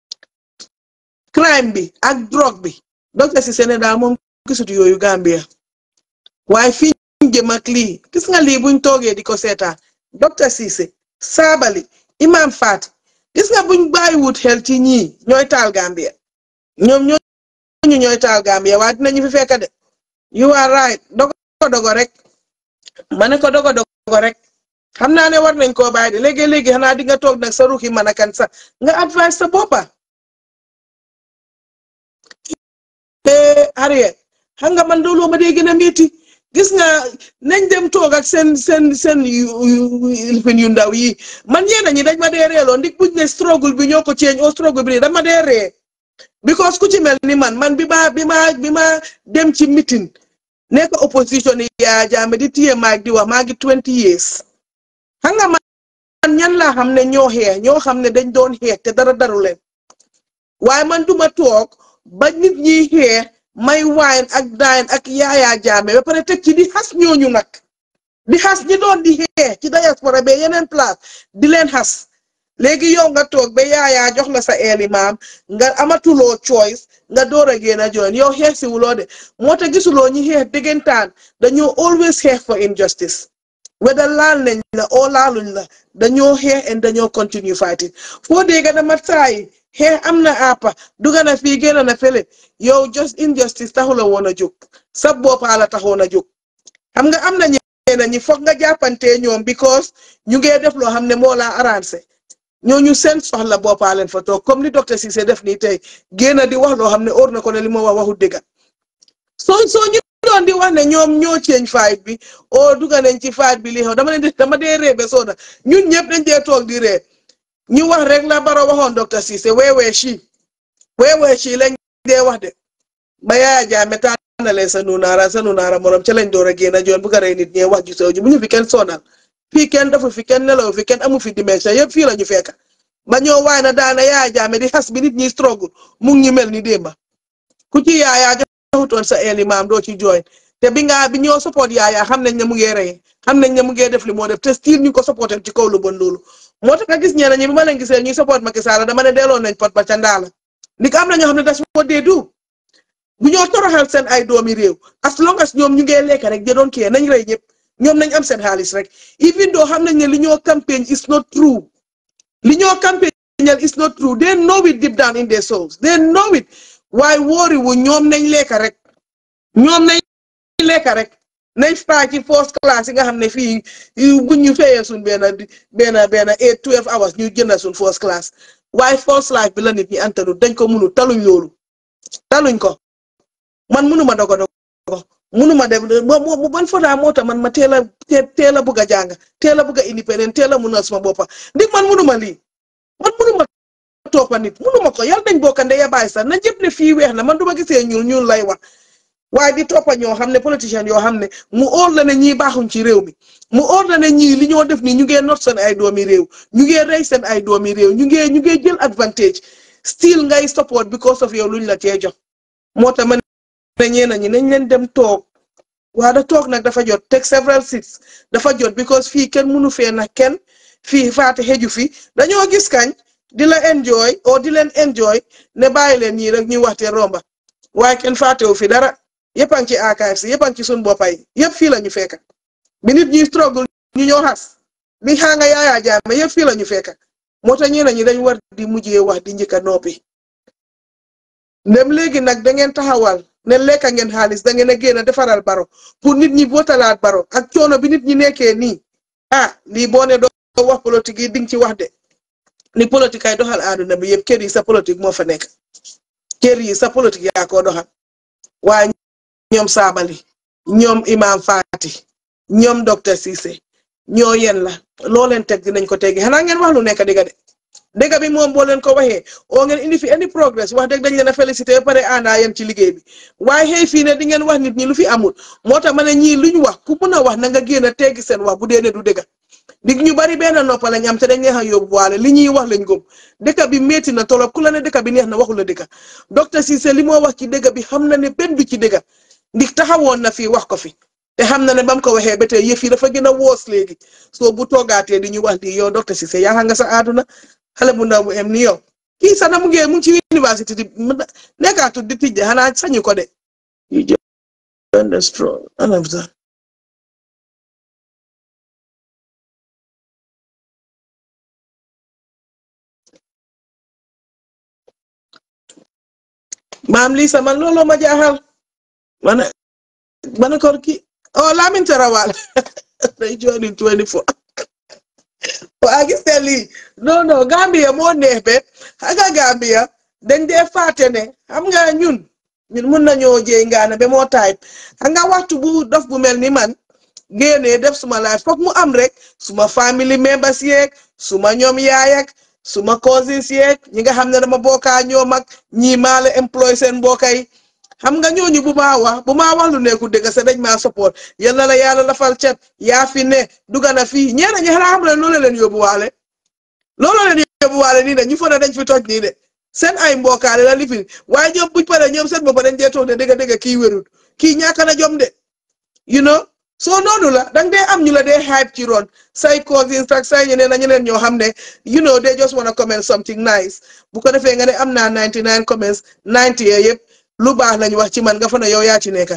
crime bi ak drogue bi docteur Cissé ne daal moom gisut yooyu Gambia waaye fii ñu jëm ak lii gis nga lii buñ toogee di ko seetaan docteur Cissé Sabally Imam Fati gis nga buñ bàyyiwut xel ci ñii ñooy taal Gambia ñoom ñooñu ñooy taal Gambia waaye dinañu fi fekk de you are right dogo dogo rek ma ne ko dogo dogo rek xam naa ne war nañ koo bàyyi de léegi léegi xanaa di nga toog nag sa ruuxi man a kan sax nga advice sa boppa Harriet xam nga man loolu ma dee gën a métti gis nga nañ dem toog ak seen seen seen lifin yu ndaw yi man ñeena ñi dañ ma dee reeloo ndik buñ ne struggle bi ñoo ko ceeñ o struggle bi dañ ma dee ree because ku ci mel ni man man bi ma bi ma bi ma dem ci meeting nekk opposition yi yaa jaame di téye maag di wax maa ngi twenty years xam nga man ñan laa xam ne ñoo xeex ñoo xam ne dañ doon xeex te dara daru leen waaye man duma toog ba nit ñiy xeex may waayn ak daayn ak yaayaa jaame ba pare teg ci di xas ñooñu nag di xas ñi doon di xeex ci diaspora ba yeneen place di leen xas léegi yow nga toog ba yaayaa jox la sa eeli maam nga amatuloo choice nga door a génn a join yow xeex si wuloo de moo tax gisuloo ñi xeex déggantaan dañoo always xeex for injustice weda laal nañ la oo laaluñ la dañoo xeex and dañoo continue fighting foo dégga dama saayi xeex am na àppa duga na fii génn na fële yow just injustice taxu la woon a jóg sa boppa la taxoon a jóg xam nga am na ñeneen ñi foog nga jàppante ñoom because ñu ngee def loo xam ne moo laa arrangé ñooñu seen soxla boppaa leen fa toog comme ni docteur Cissé def nii tey génn di wax loo xam ne óor na ko ne li ma wax waxu dëgga soo soo ñu doon di wax ne ñoom ñoo ceeñ fight bi o duga nañ ci fight bi li xew dama leen di dama dee ree ba sooda ñun ñëpp dañ dee toog di ree ñu wax rek la Barrow waxoon docteur Cissé weewee ci weewee ci lañ dee wax de ba Yaya Jammeh tànnalee sa nunaara sa nunaara morom ca lañ door a génn joon bu ko rey nit ñee wax ju sew ji bu ñu fi kenn sonal fii kenn dafa fi kenn nelaw fi kenn amu fi dimension yëpp fii la ñu fekk ba ñoo waay na daana Yaya Jammeh di xas bi nit ñi struggle mu ngi ñu mel ni démba ku ci yaayaa joxutoon sa eeli maam doo ci join te bi nga bi ñoo support yaayaa xam nañ ne mu ngi rey xam nañ ne mu ngi def li moo def te still ñu ko supporté ci kaw lu bon loolu moo tax nga gis ñeneen ñi bi ma leen gisee ñuy support Macky Sall dama ne delloo nañ pot ba ca ndaala li ko am na ñoo xam ne das moo dee du bu ñoo toroxal seen ay doomi réew as long as ñoom ñu ngee lekk rek da doon kii nañ rey ñëpp ñoom nañ am seen xaalis rek even though xam nañ ne li ñoo campagne is not true li ñoo campagne is not true they know it deep down in their souls they know it waaye wóori wu ñoom nañ lekk rek ñoom nañ lekk rek nañ faa ci first class yi nga xam ne fii bu ñu fayee suñ benn benn benn eight twelve hours ñu jënd suñ first class waaye first life bi la nit ñi antanu dañ ko munu taluñ loolu taluñ ko man munuma dogo dogo munuma dem mo ban fotaa moo tax man ma teel a teel a bugg a jàng teel a bugg a indépendant teel a munal suma boppa ndig man munuma lii man munuma toppa nit munuma ko yàlla nañ bokka ndeya baay sax na jëpp ne fii weex na man duma gisee ñuul ñuul lay wax waaye di toppa ñoo xam ne politicien yoo xam ne mu óor la ne ñii baaxuñ ci réew mi mu óor la ne ñii li ñoo def nii ñu ngee not seen ay doomi réew ñu ngee rey seen ay doomi réew ñu ngee ñu ngee jël advantage still ngay support because of yow luñ la cee jox moo tax ma ne ñeena ñi nañ leen dem toog waa da toog nag dafa jot teg several seats dafa jot because fii kenn mënu fee nag kenn fii faate xeju fi dañoo gis kañ di la enjoy o di leen enjoy ne bàyyi leen ñii rek ñuy waxte romba waaye kenn faatewu fi dara yëpp a ngi ci archives yëpp a ngi ci suñ boppay yëpp fii la ñu fekk bi nit ñuy struggle ñu ñoo xas li xaa nga yaayaa jaame yëpp fii la ñu fekk moo tax ñeneen ñi dañ war di mujjee wax di njëkk a noppi ndem léegi nag da ngeen taxawal ne lekka ngeen xaalis da ngeen a génn defaral baro pour nit ñi votalaat baro ak coono bi nit ñi nekkee nii ah lii boo ne doo wax politique yi dinga ci wax de ni politique ay doxal àdduna bi yëpp kër yi sa politique moo fa nekk kër yi sa politique yaa ko doxal waaye ñoom saabali ñoom imam Fati ñoom docteur Cissé ñoo yen la loo leen teg dinañ ko teggi xanaa ngeen wax lu nekk dëgg de dëgg bi moom boo leen ko waxee oo ngeen indi fi any progress wax dëgg dañ leen a félicité ba pare àndaa yéen ci liggéey bi waaye xëy fii ne di ngeen wax nit ñi lu fi amul moo tax ma ne ñii lu ñu wax ku mun a wax na nga génn a teggi seen wax bu dee ne du dëgg dig ñu bari benn noppa lañ am te dañ leen a yóbbu waale li ñuy wax lañ gëm dëkk bi métti na tolop ku la ne dëkk bi neex na waxu la dëgg docteur Cissé li moo wax ci dëgg bi xam na ne benn du ci dëgg ndig taxawoon na fii wax ko fi te xam na ne ba mu ko waxee ba tey yëf yi dafa gën a woos léegi soo bu toogaatee di ñu wax lii yow docteur Cissé yaa nga sa àdduna xale bu ndaw bu em ni yow kii sax na mu ngi mu ngi ci université di nekkaatut di tijje xanaa sañu ko de you just understand maam lii sama looloo ma jaaxal man man ko ki oh Lamin Tarawal day jooni 24 waa gis nga lii non non Gambia moo neex be xam nga Gambia dañ dee fàtte ne xam nga ñun ñun mun nañoo jéy ngaana ba moo taay xam nga waxtu bu dof bu mel ni man génnee def suma life foog mu am rek suma family members yeeg suma ñoom yaay ak suma cousins yeeg ñi nga xam ne dama bokkaa ñoom ak ñii maa la employé seen mbokkay xam nga ñooñu bu maa wax bu maa wax lu nekku dëgg sa dañ maa support yal na la yàlla lafal cet yaa fi ne dugga na fii ñeena ñi xanaa xam ne loolu leen yóbbuwaale loolu leen yóbbuwaale nii de ñu fa ne dañ fi toj nii de seen ay mbokkaale la lifin waaye ñoom buñ paree ñoom seen boppa dañ dee toog ne dëgg dëgg kii wérut kii ñàkk na jom de you know soo noonu la dang dee am ñu la dee hype ci ron say cousins ak say ñeneen a ñeneen ñoo xam ne you know they just wanna comment something nice bu ko defee nga ne am naa 99 comments 90 yee yëpp lu baax lañu wax ci man nga fa ne yow yaa ci nekk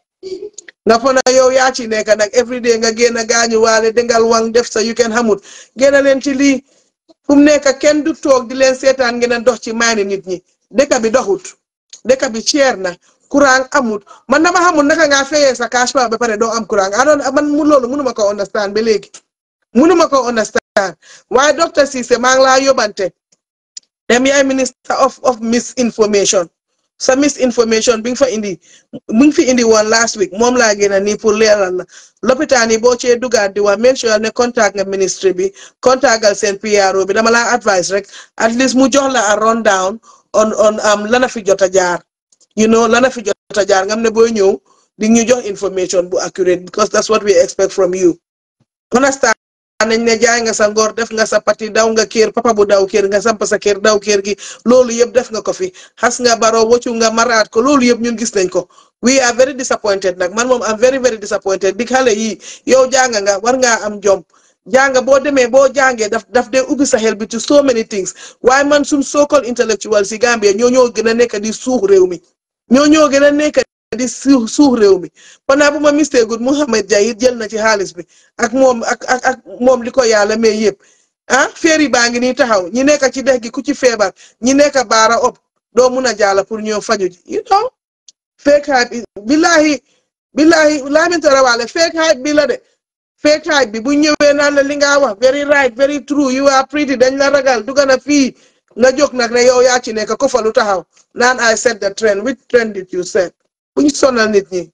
nga fa ne yow yaa ci nekk nag everyday nga génn gaañu waale dengal wang def sa yu kenn xamut génn leen ci lii fu mu nekk kenn du toog di leen seetaan ngeen dox ci maani nit ñi dëkk bi doxut dëkk bi cher na courant amut man dama xamul naka ngaa fayee sa cash ba ba pare doo am courant adoon man mu loolu mënuma ko understand ba léegi mënuma ko understand waaye docteur Cissé maa ngi laa yóbbante dem yaay minister of of misinformation sa misinformation bi nga fa indi mu ngi fi indi woon last week moom laa gën a nii pour leeral la lopitaan yi boo cee dugaat di wax make sure ne contact nga ministry bi contactal seen PRO bi dama laa advice rek at least mu jox la a rundown on on am lana fi jot a jaar you know lana fi jot a jaar nga xam ne booy ñëw di ñu jox information bu accurate because that's what we expect from you understand nañ ne jaay nga sa ngor def nga sa pati daw nga kër papa bu daw kër nga samp sa kër daw kër gi loolu yëpp def nga ko fi xas nga baro woccu nga maraat ko loolu yëpp ñun gis nañ ko we are very disappointed nag man moom am very very disappointed dig xale yi yow jàng nga war ngaa am jom jàng boo demee boo jàngee daf daf dee ubbi sa xel bi to so many things waaye man suñ so-called intellectual si Gambia ñoo ñoo gën a nekk di suux réew mi ñoo ñoo gën a nekk di suux suux réew mi panaa bu ma mistake gut Mouhamed Jahir jël na ci xaalis bi ak moom ak ak ak moom li ko yàlla may yëpp ah féeri baa ngi nii taxaw ñi nekk ci dex gi ku ci feebar ñi nekk baara op doo mun a jaala pour ñëw faju ji you know fake hype bi billahi billahi Lamin Tarawale fake hype bi la de fake hype bi bu ñëwee naan la li nga wax very right very true you are pretty dañ la ragal dugga na fii nga jóg nag ne yow yaa ci nekk ko fa lu taxaw naan I set the trend which trend did you set bu ñu sonal nit ñi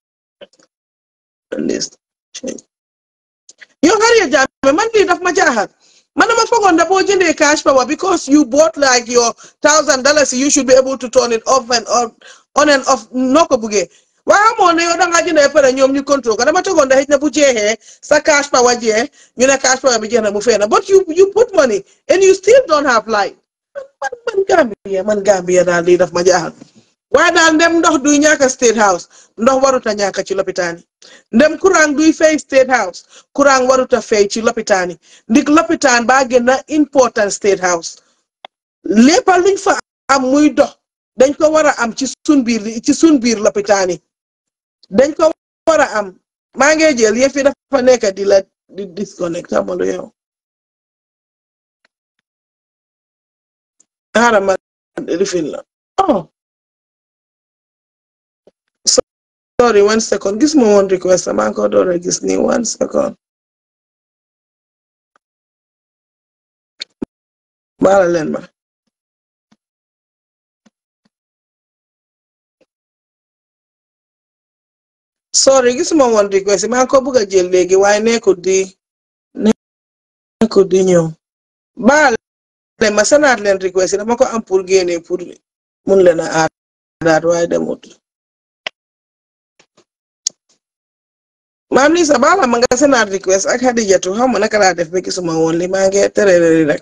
yow Harriet Jammeh man lii daf ma jaaxal man dama foogoon da boo jëndee cash power because you bought like your thousand dollars you should be able to turn it off and on and off noo ko buggee waaye amoon na yow da ngaa jëndee pare ñoom ñu contrôle ko dama tegoon da xëy na bu jeexee sa cash power jeex ñu ne cash power bi jeex na mu fee na but you you put money and you still don't have light man man Gambia man Gambia daal lii daf ma jaaxal waaye daal ndem ndox duy ñàkk state house ndox warut a ñàkk ci lopitaan yi ndem courant duy fay state house courant warut a fay ci lopitaan yi ndik lopitaan baa gën a important state house lépp luñ fa am muy dox dañ ko war a am ci sun biir ci sun biir lopitaan yi dañ ko war a am maa ngi jël yëf yi dafa nekk di la di disconnect amalu yow xaaral ma rifin la oh sorry one second gis ma woon request maa ngi ko door a gis nii one second baala leen ma sorry gisuma woon request maa ngi ko bëgg a jël léegi waaye nekkul di nekkul di ñëw baala leen ma sanaat leen request yi dama ko am pour génne pour mun leen a aadaat waaye demut maam Lisa baala ma nga sanaat request ak Hadijatu xam ma naka laa def ba gisuma woon li maa ngi terere rek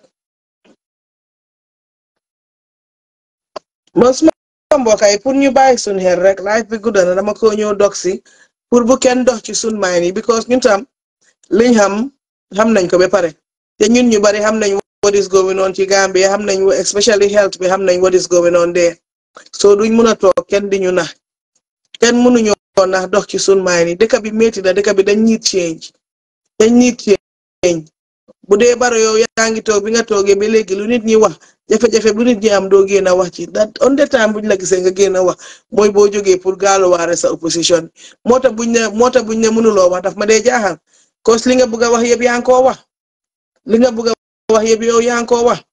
mo suma mbokk yi pour ñu bàyyi suñ xel rek life bi gudda na dama ko ñëw dog si pour bu kenn dox ci suñ maay yi because ñun tam liñ xam xam nañ ko ba pare te ñun ñu bari xam nañ what is going on ci Gambia xam nañ especially health bi xam nañ what is going on there so duñ mun a toog kenn di ñu nax kenn mënuñoo nax dox ci suñ maay yi dëkk bi métti na dëkk bi dañ need change dañ need change bu dee baro yow yaa ngi toog bi nga toogee ba léegi lu nit ñi wax jafe-jafe bu nit ñi am doo génn a wax ci that on the time buñ la gisee nga génn a wax mooy boo jógee pour gaaluwaare sa opposition moo tax buñ ne moo tax buñ ne mënuloo wax daf ma dee jaaxal cause li nga bëgg a wax yëpp yaa ngi koo wax li nga bëgg a wax yëpp yow yaa ngi koo wax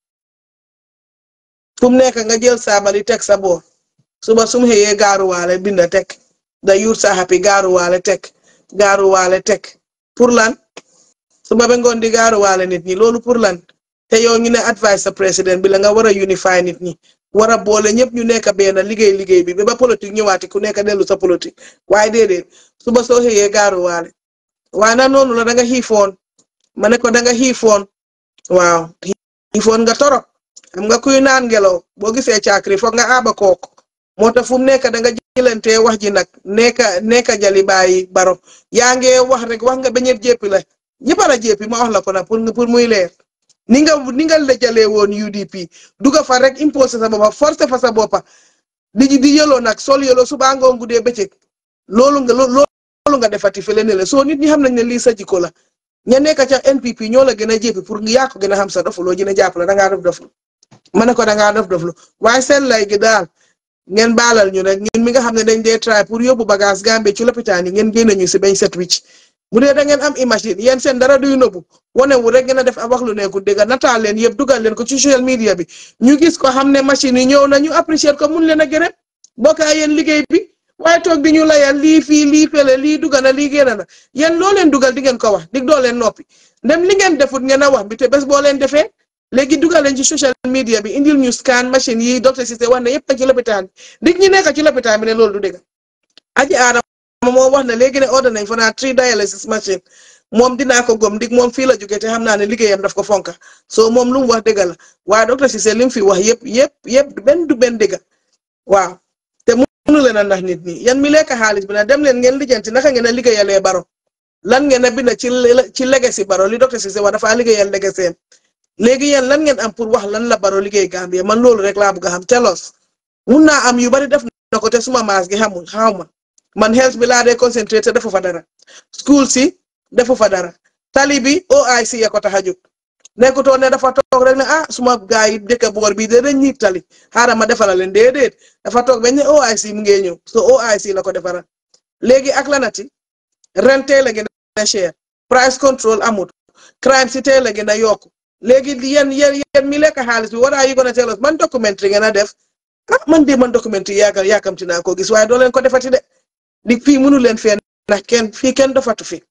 fu mu nekk nga jël saabali teg sa boor suba sum xëyee gaaruwaale binda teg da yuut sa happy gaaruwaale teg gaaruwaale teg pour lan suba ba ngoon di gaaruwaale nit ñi loolu pour lan te yow ñu ne advice sa président bi la nga war a unify nit ñi war a boole ñëpp ñu nekk benn liggéey liggéey bi ba ba politique ñëwaati ku nekk dellu sa politique waaye déedéet suba soo xëyee gaaruwaale waaye na noonu la da nga xiifoon ma ne ko da nga xiifoon waaw xiifoon nga torop xam nga kuy naan ngelaw boo gisee caakri foog nga aaba kook moo tax fu mu nekk da nga jëlante wax ji nag nekka nekka jali bàyyi baro yaa ngee wax rek wax nga ba ñëpp jéppi la ñëpp a jéppi ma wax la ko nag pour pour muy leer ni nga ni nga lëjalee woon UDP duga fa rek imposé sa boppa forcé fa sa boppa di di yëloo nag sol yëloo suba ngoon guddee bëccëg loolu nga loolu nga defati fële ne la soo nit ñi xam nañ ne lii sa jikko la ña nekk ca NPP ñoo la gën a jéppi pour nga yaa ko gën a xam sa dofuloo gën a jàpp la da ngaa dof doflu ma ne ko da ngaa dof doflu waaye seen lay gi daal ngeen baalal ñu rek ñun mi nga xam ne dañ dee try pour yóbbu bagage Gambie ci lopitaan yi ngeen génne ñu si bañ set wicc bu dee da ngeen am imagine yéen seen dara duy nëbbu wane wu rek ngeen a def a wax lu nekkul dégg nataal leen yëpp dugal leen ko ci social media bi ñu gis ko xam ne machine yi ñëw na ñu apprécier ko mun leen a gërëm bokkaa yéen liggéey bi waaye toog di ñu layal lii fii lii fële lii dugal na lii génn na yéen loo leen dugal di ngeen ko wax dig doo leen noppi ndem li ngeen defut ngeen a wax bi te bés boo leen defee léegi dugal leen ci social media bi indil ñu scan machine yi docteur Cissé wax ne yëpp ci lopitaan bi dig ñi nekk ci lopitaan bi ne loolu du dëgg aji aadama moo wax ne léegi ne order nañ fa naa three dialysis machine moom dinaa ko gom dig moom fii la jógee te xam naa ne liggéeyam daf ko fonka soo moom lu mu wax dëgg la waaye docteur Cissé li mu fi wax yëpp yëpp yëpp benn du benn dëgg waaw te mënu leen a ndax nit ñi yan mi lekk xaalis bi nag dem leen ngeen lijjanti naka ngeen a liggéeyalee baro lan ngeen a bind ci ci legacy baro li docteur Cissé wax dafa liggéeyal legacy léegi yéen lan ngeen am pour wax lan la baro liggéey Gambie man loolu rek laa bëgg a xam telos mun naa am yu bari def na ko te suma maas gi xamul xaw ma man health bi laa dee concentré te defu fa dara school si defu fa dara tali bi OIC ya ko tax a jóg nekkutoo ne dafa toog rek ne ah suma gaa yi dëkk boor bii de dañ ñiit tali xaaral ma defala leen déedéet dafa toog bañ ne OIC mu ngi ñëw so OIC la ko defara léegi ak lanati ren teel a gën a cher price control amut crime si teel a gën a yokku léegi yéen yéen yéen mi lekk xaalis bi war a yi gën a teel man documentary ngeen a def ah man de man documentary yaakaar yaakamti naa ko gis waaye doo leen ko defati de di fii mënu leen fee ndax kenn fii kenn dofatu fi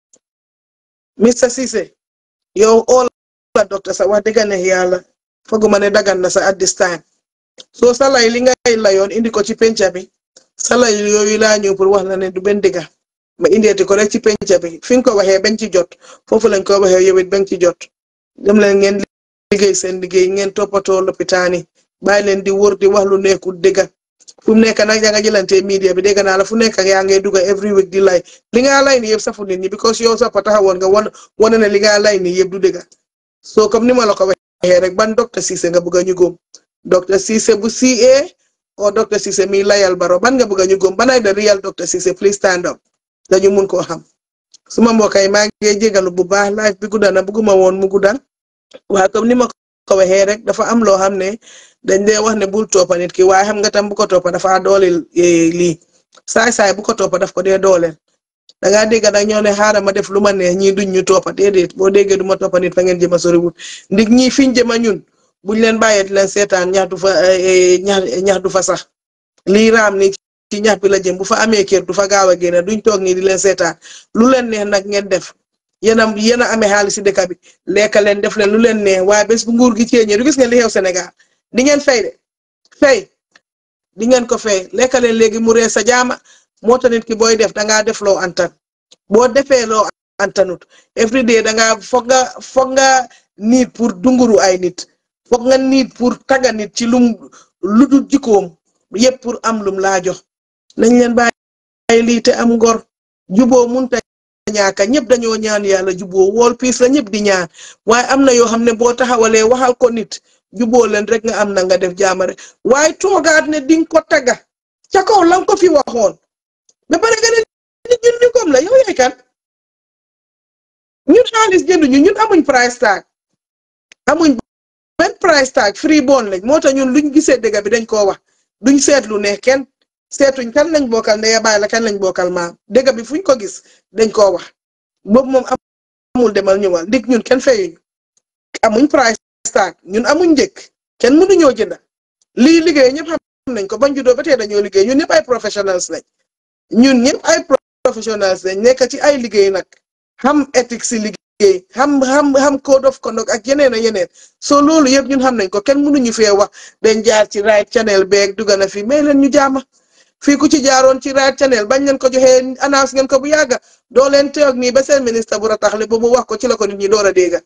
Mr Cissé yow all la docteur sa wax dëgg ne yàlla foguma ne dagan na sa at this time soo salay li ngay layoon indi ko ci penca bi salay yooyu laa ñëw pour wax la ne du benn dëgga ma indeeti ko rek ci penca bi fi nga ko waxee bañ ci jot foofu lañ ko waxee yow it bañ ci jot dem leen ngeen liggéey seen liggéey ngeen toppatoo lopitaan yi bàyyi leen di wër di wax lu nekkul dëgga fu mu nekk nag yaa nga jëlante media bi dégg naa la fu nekk yaa ngay dugga every week di lay li nga lay ni yëpp safu nit ñi because yow sax taxawoon nga wan wane ne li nga lay ni yëpp du dëgga soo comme ni ma la ko waxee rek ban docteur Cissé nga bëgg a ñu góom docteur Cissé bu CA o docteur Cissé mi layal baro ban nga bëgg a ñu gëm banay da real docteur Cissé please stand up dañu mun koo xam suma mbokk yi maa ngi jégalu bu baax live bi gudda na bëgguma woon mu gudda waaye comme ni ma ko waxee rek dafa am loo xam ne dañ dee wax ne bul toppa nit ki waaye xam nga tam bu ko toppa dafa dooleel lii saay-saay bu ko toppa daf ko dee dooleel da ngaa dégg nag ñoo ne xaaral ma def lu ma neex ñii duñ ñu toppa déedéet boo déggee du ma toppa nit fa ngeen jëma soriwut ndig ñii fiñ jëma ñun buñ leen bàyyee di leen seetaan ñax du fa ñax ñax du fa sax lii raam ni ci ñax bi la jëm bu fa amee kër du fa gaaw a génne duñ toog nii di leen seetaan lu leen neex nag ngeen def yéen a yéen a amee xaalis si dëkk bi lekka leen def leen lu leen neex waaye bés bu nguur gi ceeñee du gis ngeen li xew Sénégal di ngeen fay de fay di ngeen ko fay lekka leen léegi mu ree sa jaama moo tax nit ki booy def dangaa def loo antan boo defee loo antanut every day dangaa foog nga foog nga niit pour dunguru ay nit foog nga niit pour tagga nit ci lum lu dul jikkoom yëpp pour am lum laa jox nañ leen bàyyi lii te am ngor juboo munta ñaaka ñëpp dañoo ñaan yàlla juboo wool piis la ñëpp di ñaan waaye am na yoo xam ne boo taxawalee waxal ko nit juboo leen rek nga am na nga def jaamare waaye toogaat ne ding ko tagga ca kaw lan ko fi waxoon ba pare nga ne nit ñun ñu gom la yow yaay kan ñun xaalis jënduñu ñun amuñ price tag amuñ benn price tag free bon lañ moo tax ñun luñ gisee dëgg bi dañ koo wax duñ seetlu ne kenn seetuñ kan lañ bokkal ndeya baay la kan lañ bokkal maam dëgg bi fuñ ko gis dañ koo wax boobu moom amul demal ñëwal ndig ñun kenn fayuñu amuñ price tag ñun amuñ njëkk kenn mënuñoo jënda lii liggéey ñëpp xam nañ ko bañ juddoo ba tey dañoo liggéey ñun ñëpp ay professionnels lañ ñun ñëpp ay professionnels lañ nekk ci ay liggéey nag xam éthique si liggéey xam xam xam code of conduct ak yeneen a yeneen soo loolu yëpp ñun xam nañ ko kenn mënuñu fee wax dañ jaar ci right channel beeg dugg na fi mais leen ñu jaama fii ku ci jaaroon ci right channel bañ leen ko joxee annonce ngeen ko bu yàgga doo leen teew nii ba seen ministre bu rataxle ba mu wax ko ci la ko nit ñi door a dégga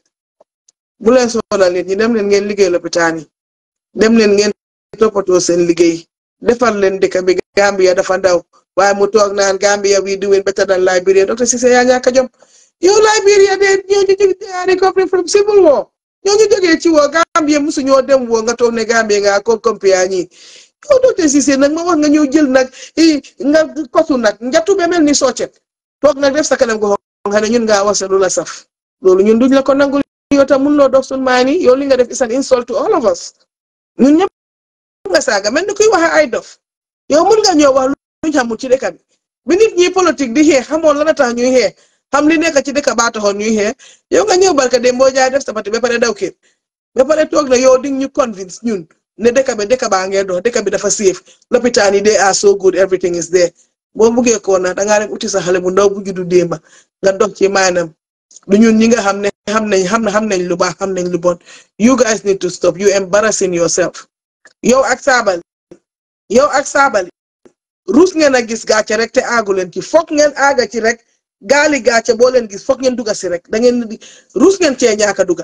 bu leen sonal nit ñi dem leen ngeen liggéey lopitaan yi dem leen ngeen toppatoo seen liggéey defar leen dëkk bi Gambia dafa ndaw waaye mu toog naan Gambia we doing better than Liberia docteur Cissé yaa ñàkk a jom yow Liberia de ñoo ñu jóge they are recovering from civil war ñoo ñu jógee ci woo Gambia musu ñoo dem woo nga toog ne Gambia nga ko compia ñi yow docteur Cissé nag ma wax nga ñëw jël nag nga kosu nag njatu be mel ni soccet toog nag def sa kanam go xam ne ñun ngaa wax lu la saf loolu ñun duñ la ko nangul yow tam mun loo dox suñ maa ni yow li nga def is an insult to all of us ñun ñëpp nga saaga mel ni kuy waxe ay dof yow mun nga ñëw wax luñ xamul ci dëkk bi bi nit ñi politique di xeex xamoon la na tax ñuy xeex xam li nekk ci dëkk baa taxoon ñuy xeex yow nga ñëw barka dem boo jaay def sabati ba pare daw kër ba pare toog na yow di ñu convince ñun ne dëkk bi dëkk baa ngee dox dëkk bi dafa safe lopitaan yi they are so good everything is there boo buggee ko na dangaa dem uti sa xale bu ndaw bu juddu démba nga dox ci maanam du ñun ñi nga xam ne xam nañ xam xam nañ lu baax xam nañ lu bon you guys need to stop you embarrassing yourself yow ak saabali yow ak saabali ruus ngeen a gis gàcce rek te aagu leen ci foog ngeen aaga ci rek gaali gàcce boo leen gis foog ngeen duga si rek da ngeen di ruus ngeen cee ñaaka duga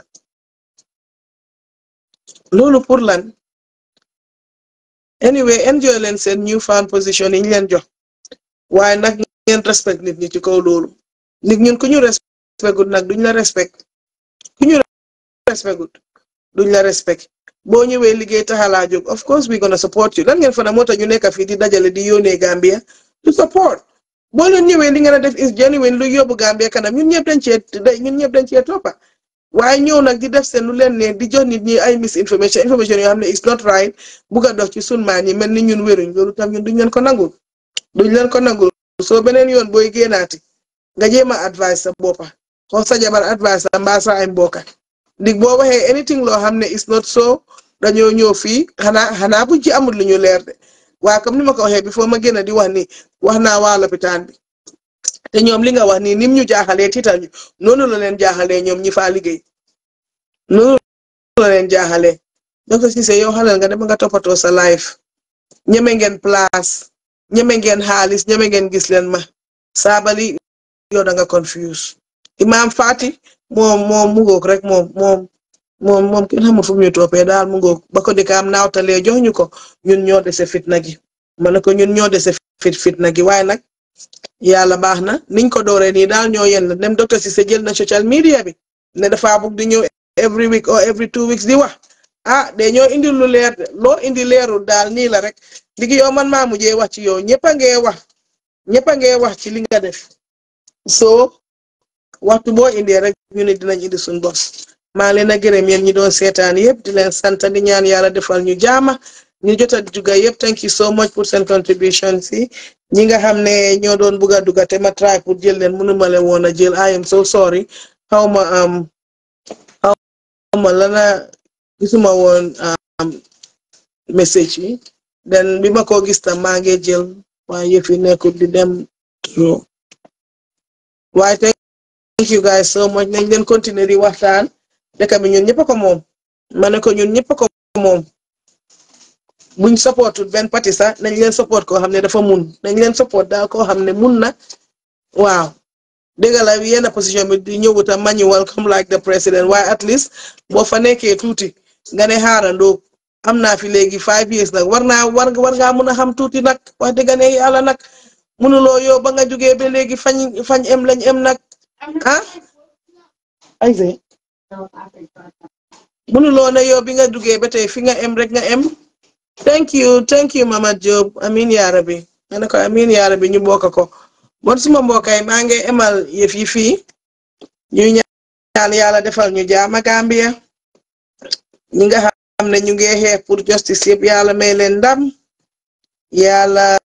loolu pour lan anyway enjoy leen seen new found position yi ñu leen jox waaye nag ngeen respect nit ñi ci kaw loolu nit ñun ku ñu respect gut nag duñ la respect ku ñu respect gut duñ la respect boo ñëwee liggéey taxalaa jóg of course we gonna support you lan ngeen fa na moo tax ñu nekk fii di dajale di yónnee Gambia to support boo leen ñëwee li ngeen a def is genuine lu yóbbu Gambia kanam ñun ñëpp dañ cee ñun ñëpp dañ cee toppa waaye ñëw nag di def seen lu leen ne di jox nit ñi ay misinformation information yoo xam ne is not right bugg a dox ci sun maan yi mel ni ñun wéruñ loolu tam ñun duñ leen ko nangul duñ leen ko nangul soo beneen yoon booy génnaati nga jéem a advice sa boppa xoo sa jabar advice sa mbaa sa ay mbokka ndig boo waxee anything loo xam ne is not so dañoo ñëw fii xanaa xanaa buñ ci amul lu ñu leer de waaye comme ni ma ko waxee bi foo ma génn di wax ni wax naa waa lopitaan bi te ñoom li nga wax nii nim ñu jaaxalee tiital ñu noonu la leen jaaxalee ñoom ñi faa liggéey noonu la leen jaaxalee docteur Cissé yow xalal nga dem nga toppatoo sa life ñeme ngeen place ñeme ngeen xaalis ñeme ngeen gis leen ma saabali yow da nga confuse imaam Fati moom moom mu ngoog rek moom moom moom moom kenn xamul fu mu ñu toppee daal mu ngoog ba ko dikaam naawtalee jox ñu ko ñun ñoo dese fitna gi ma ne ko ñun ñoo dese fit fitna gi waaye nag yàlla baax na niñ ko dooree nii daal ñoo yenn dem docteur Cissé jël na social media bi ne dafa bugg di ñëw every week or every two weeks di wax ah de ñoo indi lu leer de loo indi leerul daal nii la rek ligi yow man maa mujjee wax ci yow ñëpp a ngee wax ñëpp a ngee wax ci li nga def soo waxtu boo indee rek ñu ne dinañ indi suñ bos maa leen a gërëm yéen ñi doon seetaan yëpp di leen sant di ñaan yàlla defal ñu jaama ñu jot a dugga yëpp thank you so much pour seen contribution si ñi nga xam ne ñoo doon bugg a dugga te ma try pour jël leen mënuma leen woon a jël I am so sorry xaw ma am xaw ma lana gisuma woon message yi den bi ma ko gis tam maa ngi jël waaye yëf yi nekkul di dem waaye thank you guys so much nañ leen continuer di waxtaan dëkk bi ñun ñëpp a ko moom ma ne ko ñun ñëpp a ko moom buñ supportul benn parti sax nañ leen support koo xam ne dafa mun nañ leen support daal koo xam ne mun na waaw dëgg la yenn position bi di ñëwut a manual comme like the president waaye at least boo fa nekkee tuuti nga ne xaarandoo am naa fi léegi five years nag war naa war war ngaa mun a xam tuuti nag wax dëgg ne yàlla nag munuloo yow ba nga jógee ba léegi fañ fañ em lañ em nag ah ay munuloo ne yow bi nga duggee ba tey fi nga em rek nga em thank you thank you Mama Job amin yaara bi nga ne ko amin yaara bi ñu bokk ko bon suma mbokkay maa ngi emal yëf yi fii ñuy ñaan yàlla defal ñu jaama Gambia ñi nga xam ne ñu ngi xeex pour justice yëpp yàlla may leen ndam yàlla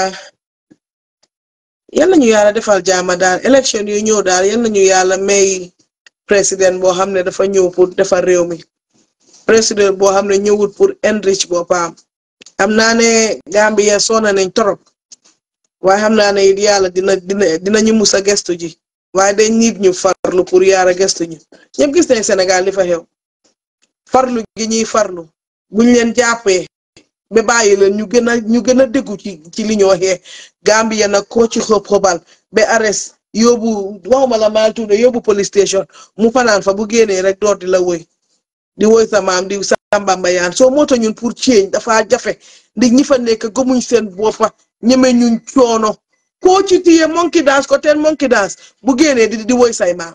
yal nañu yàlla defal jaama daal élection yu ñëw daal yal nañu yàlla may président boo xam ne dafa ñëw pour defar réew mi président boo xam ne ñëwut pour enrich boppam xam naa ne Gambia soona nañ torop waaye xam naa ne it yàlla dina dina dinañu mus a gestu ji waaye dañ nit ñu farlu pour yaara gestu ñu ñëpp gis nañ Sénégal li fa xew farlu gi ñuy farlu buñ leen jàppee ba bàyyi leen ñu gën a ñu gën a déggu ci ci li ñoo xee Gambia nag koo ci xob xobal ba arrest yóbbu waxuma la maal tuuti yóbbu police station mu fanaan fa bu génnee rek door di la woy di woy sa maam di sambamba yaan soo moo tax ñun pour change dafa jafe ndi ñi fa nekk gëmuñ seen boppa ñeme ñun coono koo ci tiye monkey dance ko teen monkey dance bu génnee di di woy say maam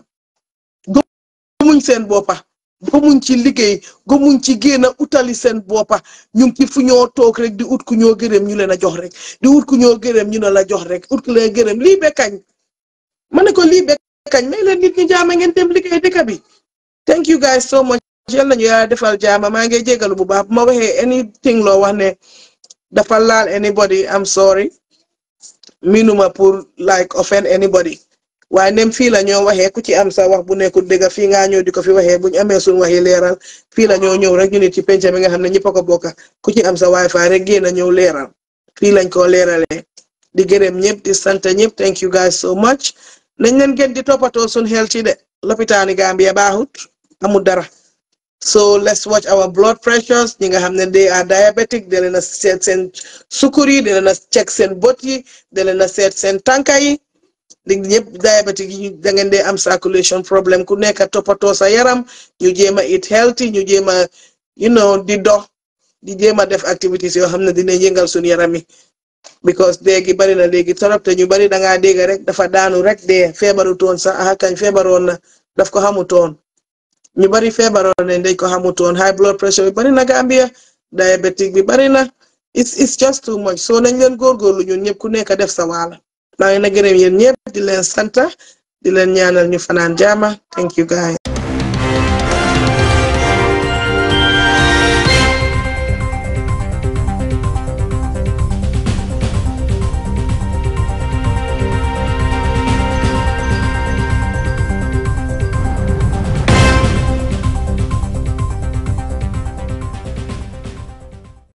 gëmuñ seen boppa gëmuñ ci liggéey gëmuñ ci génn utali seen boppa ñu ngi ci fu ñoo toog rek di ut ku ñoo gërëm ñu leen a jox rek di ut ku ñoo gërëm ñu ne la jox rek ut ku leen gërëm lii be kañ ma ne ko lii be kañ may leen nit ñi jaama ngeen dem liggéey dëkk bi thank you guys so much yal nañu yàlla defal jaama maa ngi jégalu bu baax bu ma waxee anything loo wax ne dafa laal anybody I'm sorry minuma pour like offend anybody waaye nem fii la ñoo waxee ku ci am sa wax bu nekkul dëgg fii ngaa ñëw di ko fi waxee buñ amee suñ waxi leeral fii la ñoo ñëw rek ñu nit ci penc mi nga xam ne ñëpp a ko bokka ku ci am sa wifi rek génn ñëw leeral fii lañ ko leeralee di gërëm ñëpp di sant ñëpp thank you guys so much nañ leen gën di toppatoo suñ xel ci de lopitaani Gambia baaxut amul dara so let's watch our blood pressures ñi nga xam ne they are diabetic de leen a seet seen sukkur yi de leen a check seen bët yi de leen a seet seen tànka yi di ñëpp diabetic yi da ngeen dee am circulation problème ku nekk toppatoo sa yaram ñu jéem a eat healthy ñu jéem a you know di dox di jéem a def activities yoo xam ne dina yëngal suñu yaram yi because léegi bari na léegi torop te ñu bari da ngaa dégg rek dafa daanu rek dee feebaru toon sax ah kañ feebaroon na daf ko xamutoon ñu bari feebaroon nañ dañ ko xamutoon high blood pressure bi bari na Gambia diabetic bi bari na it's it's just too much so nañ leen góorgóorlu ñun ñëpp ku nekk def sa waala maa ngi na gërëm yéen ñëpp di leen santa di leen ñaanal ñu fanaan jaama thank you guys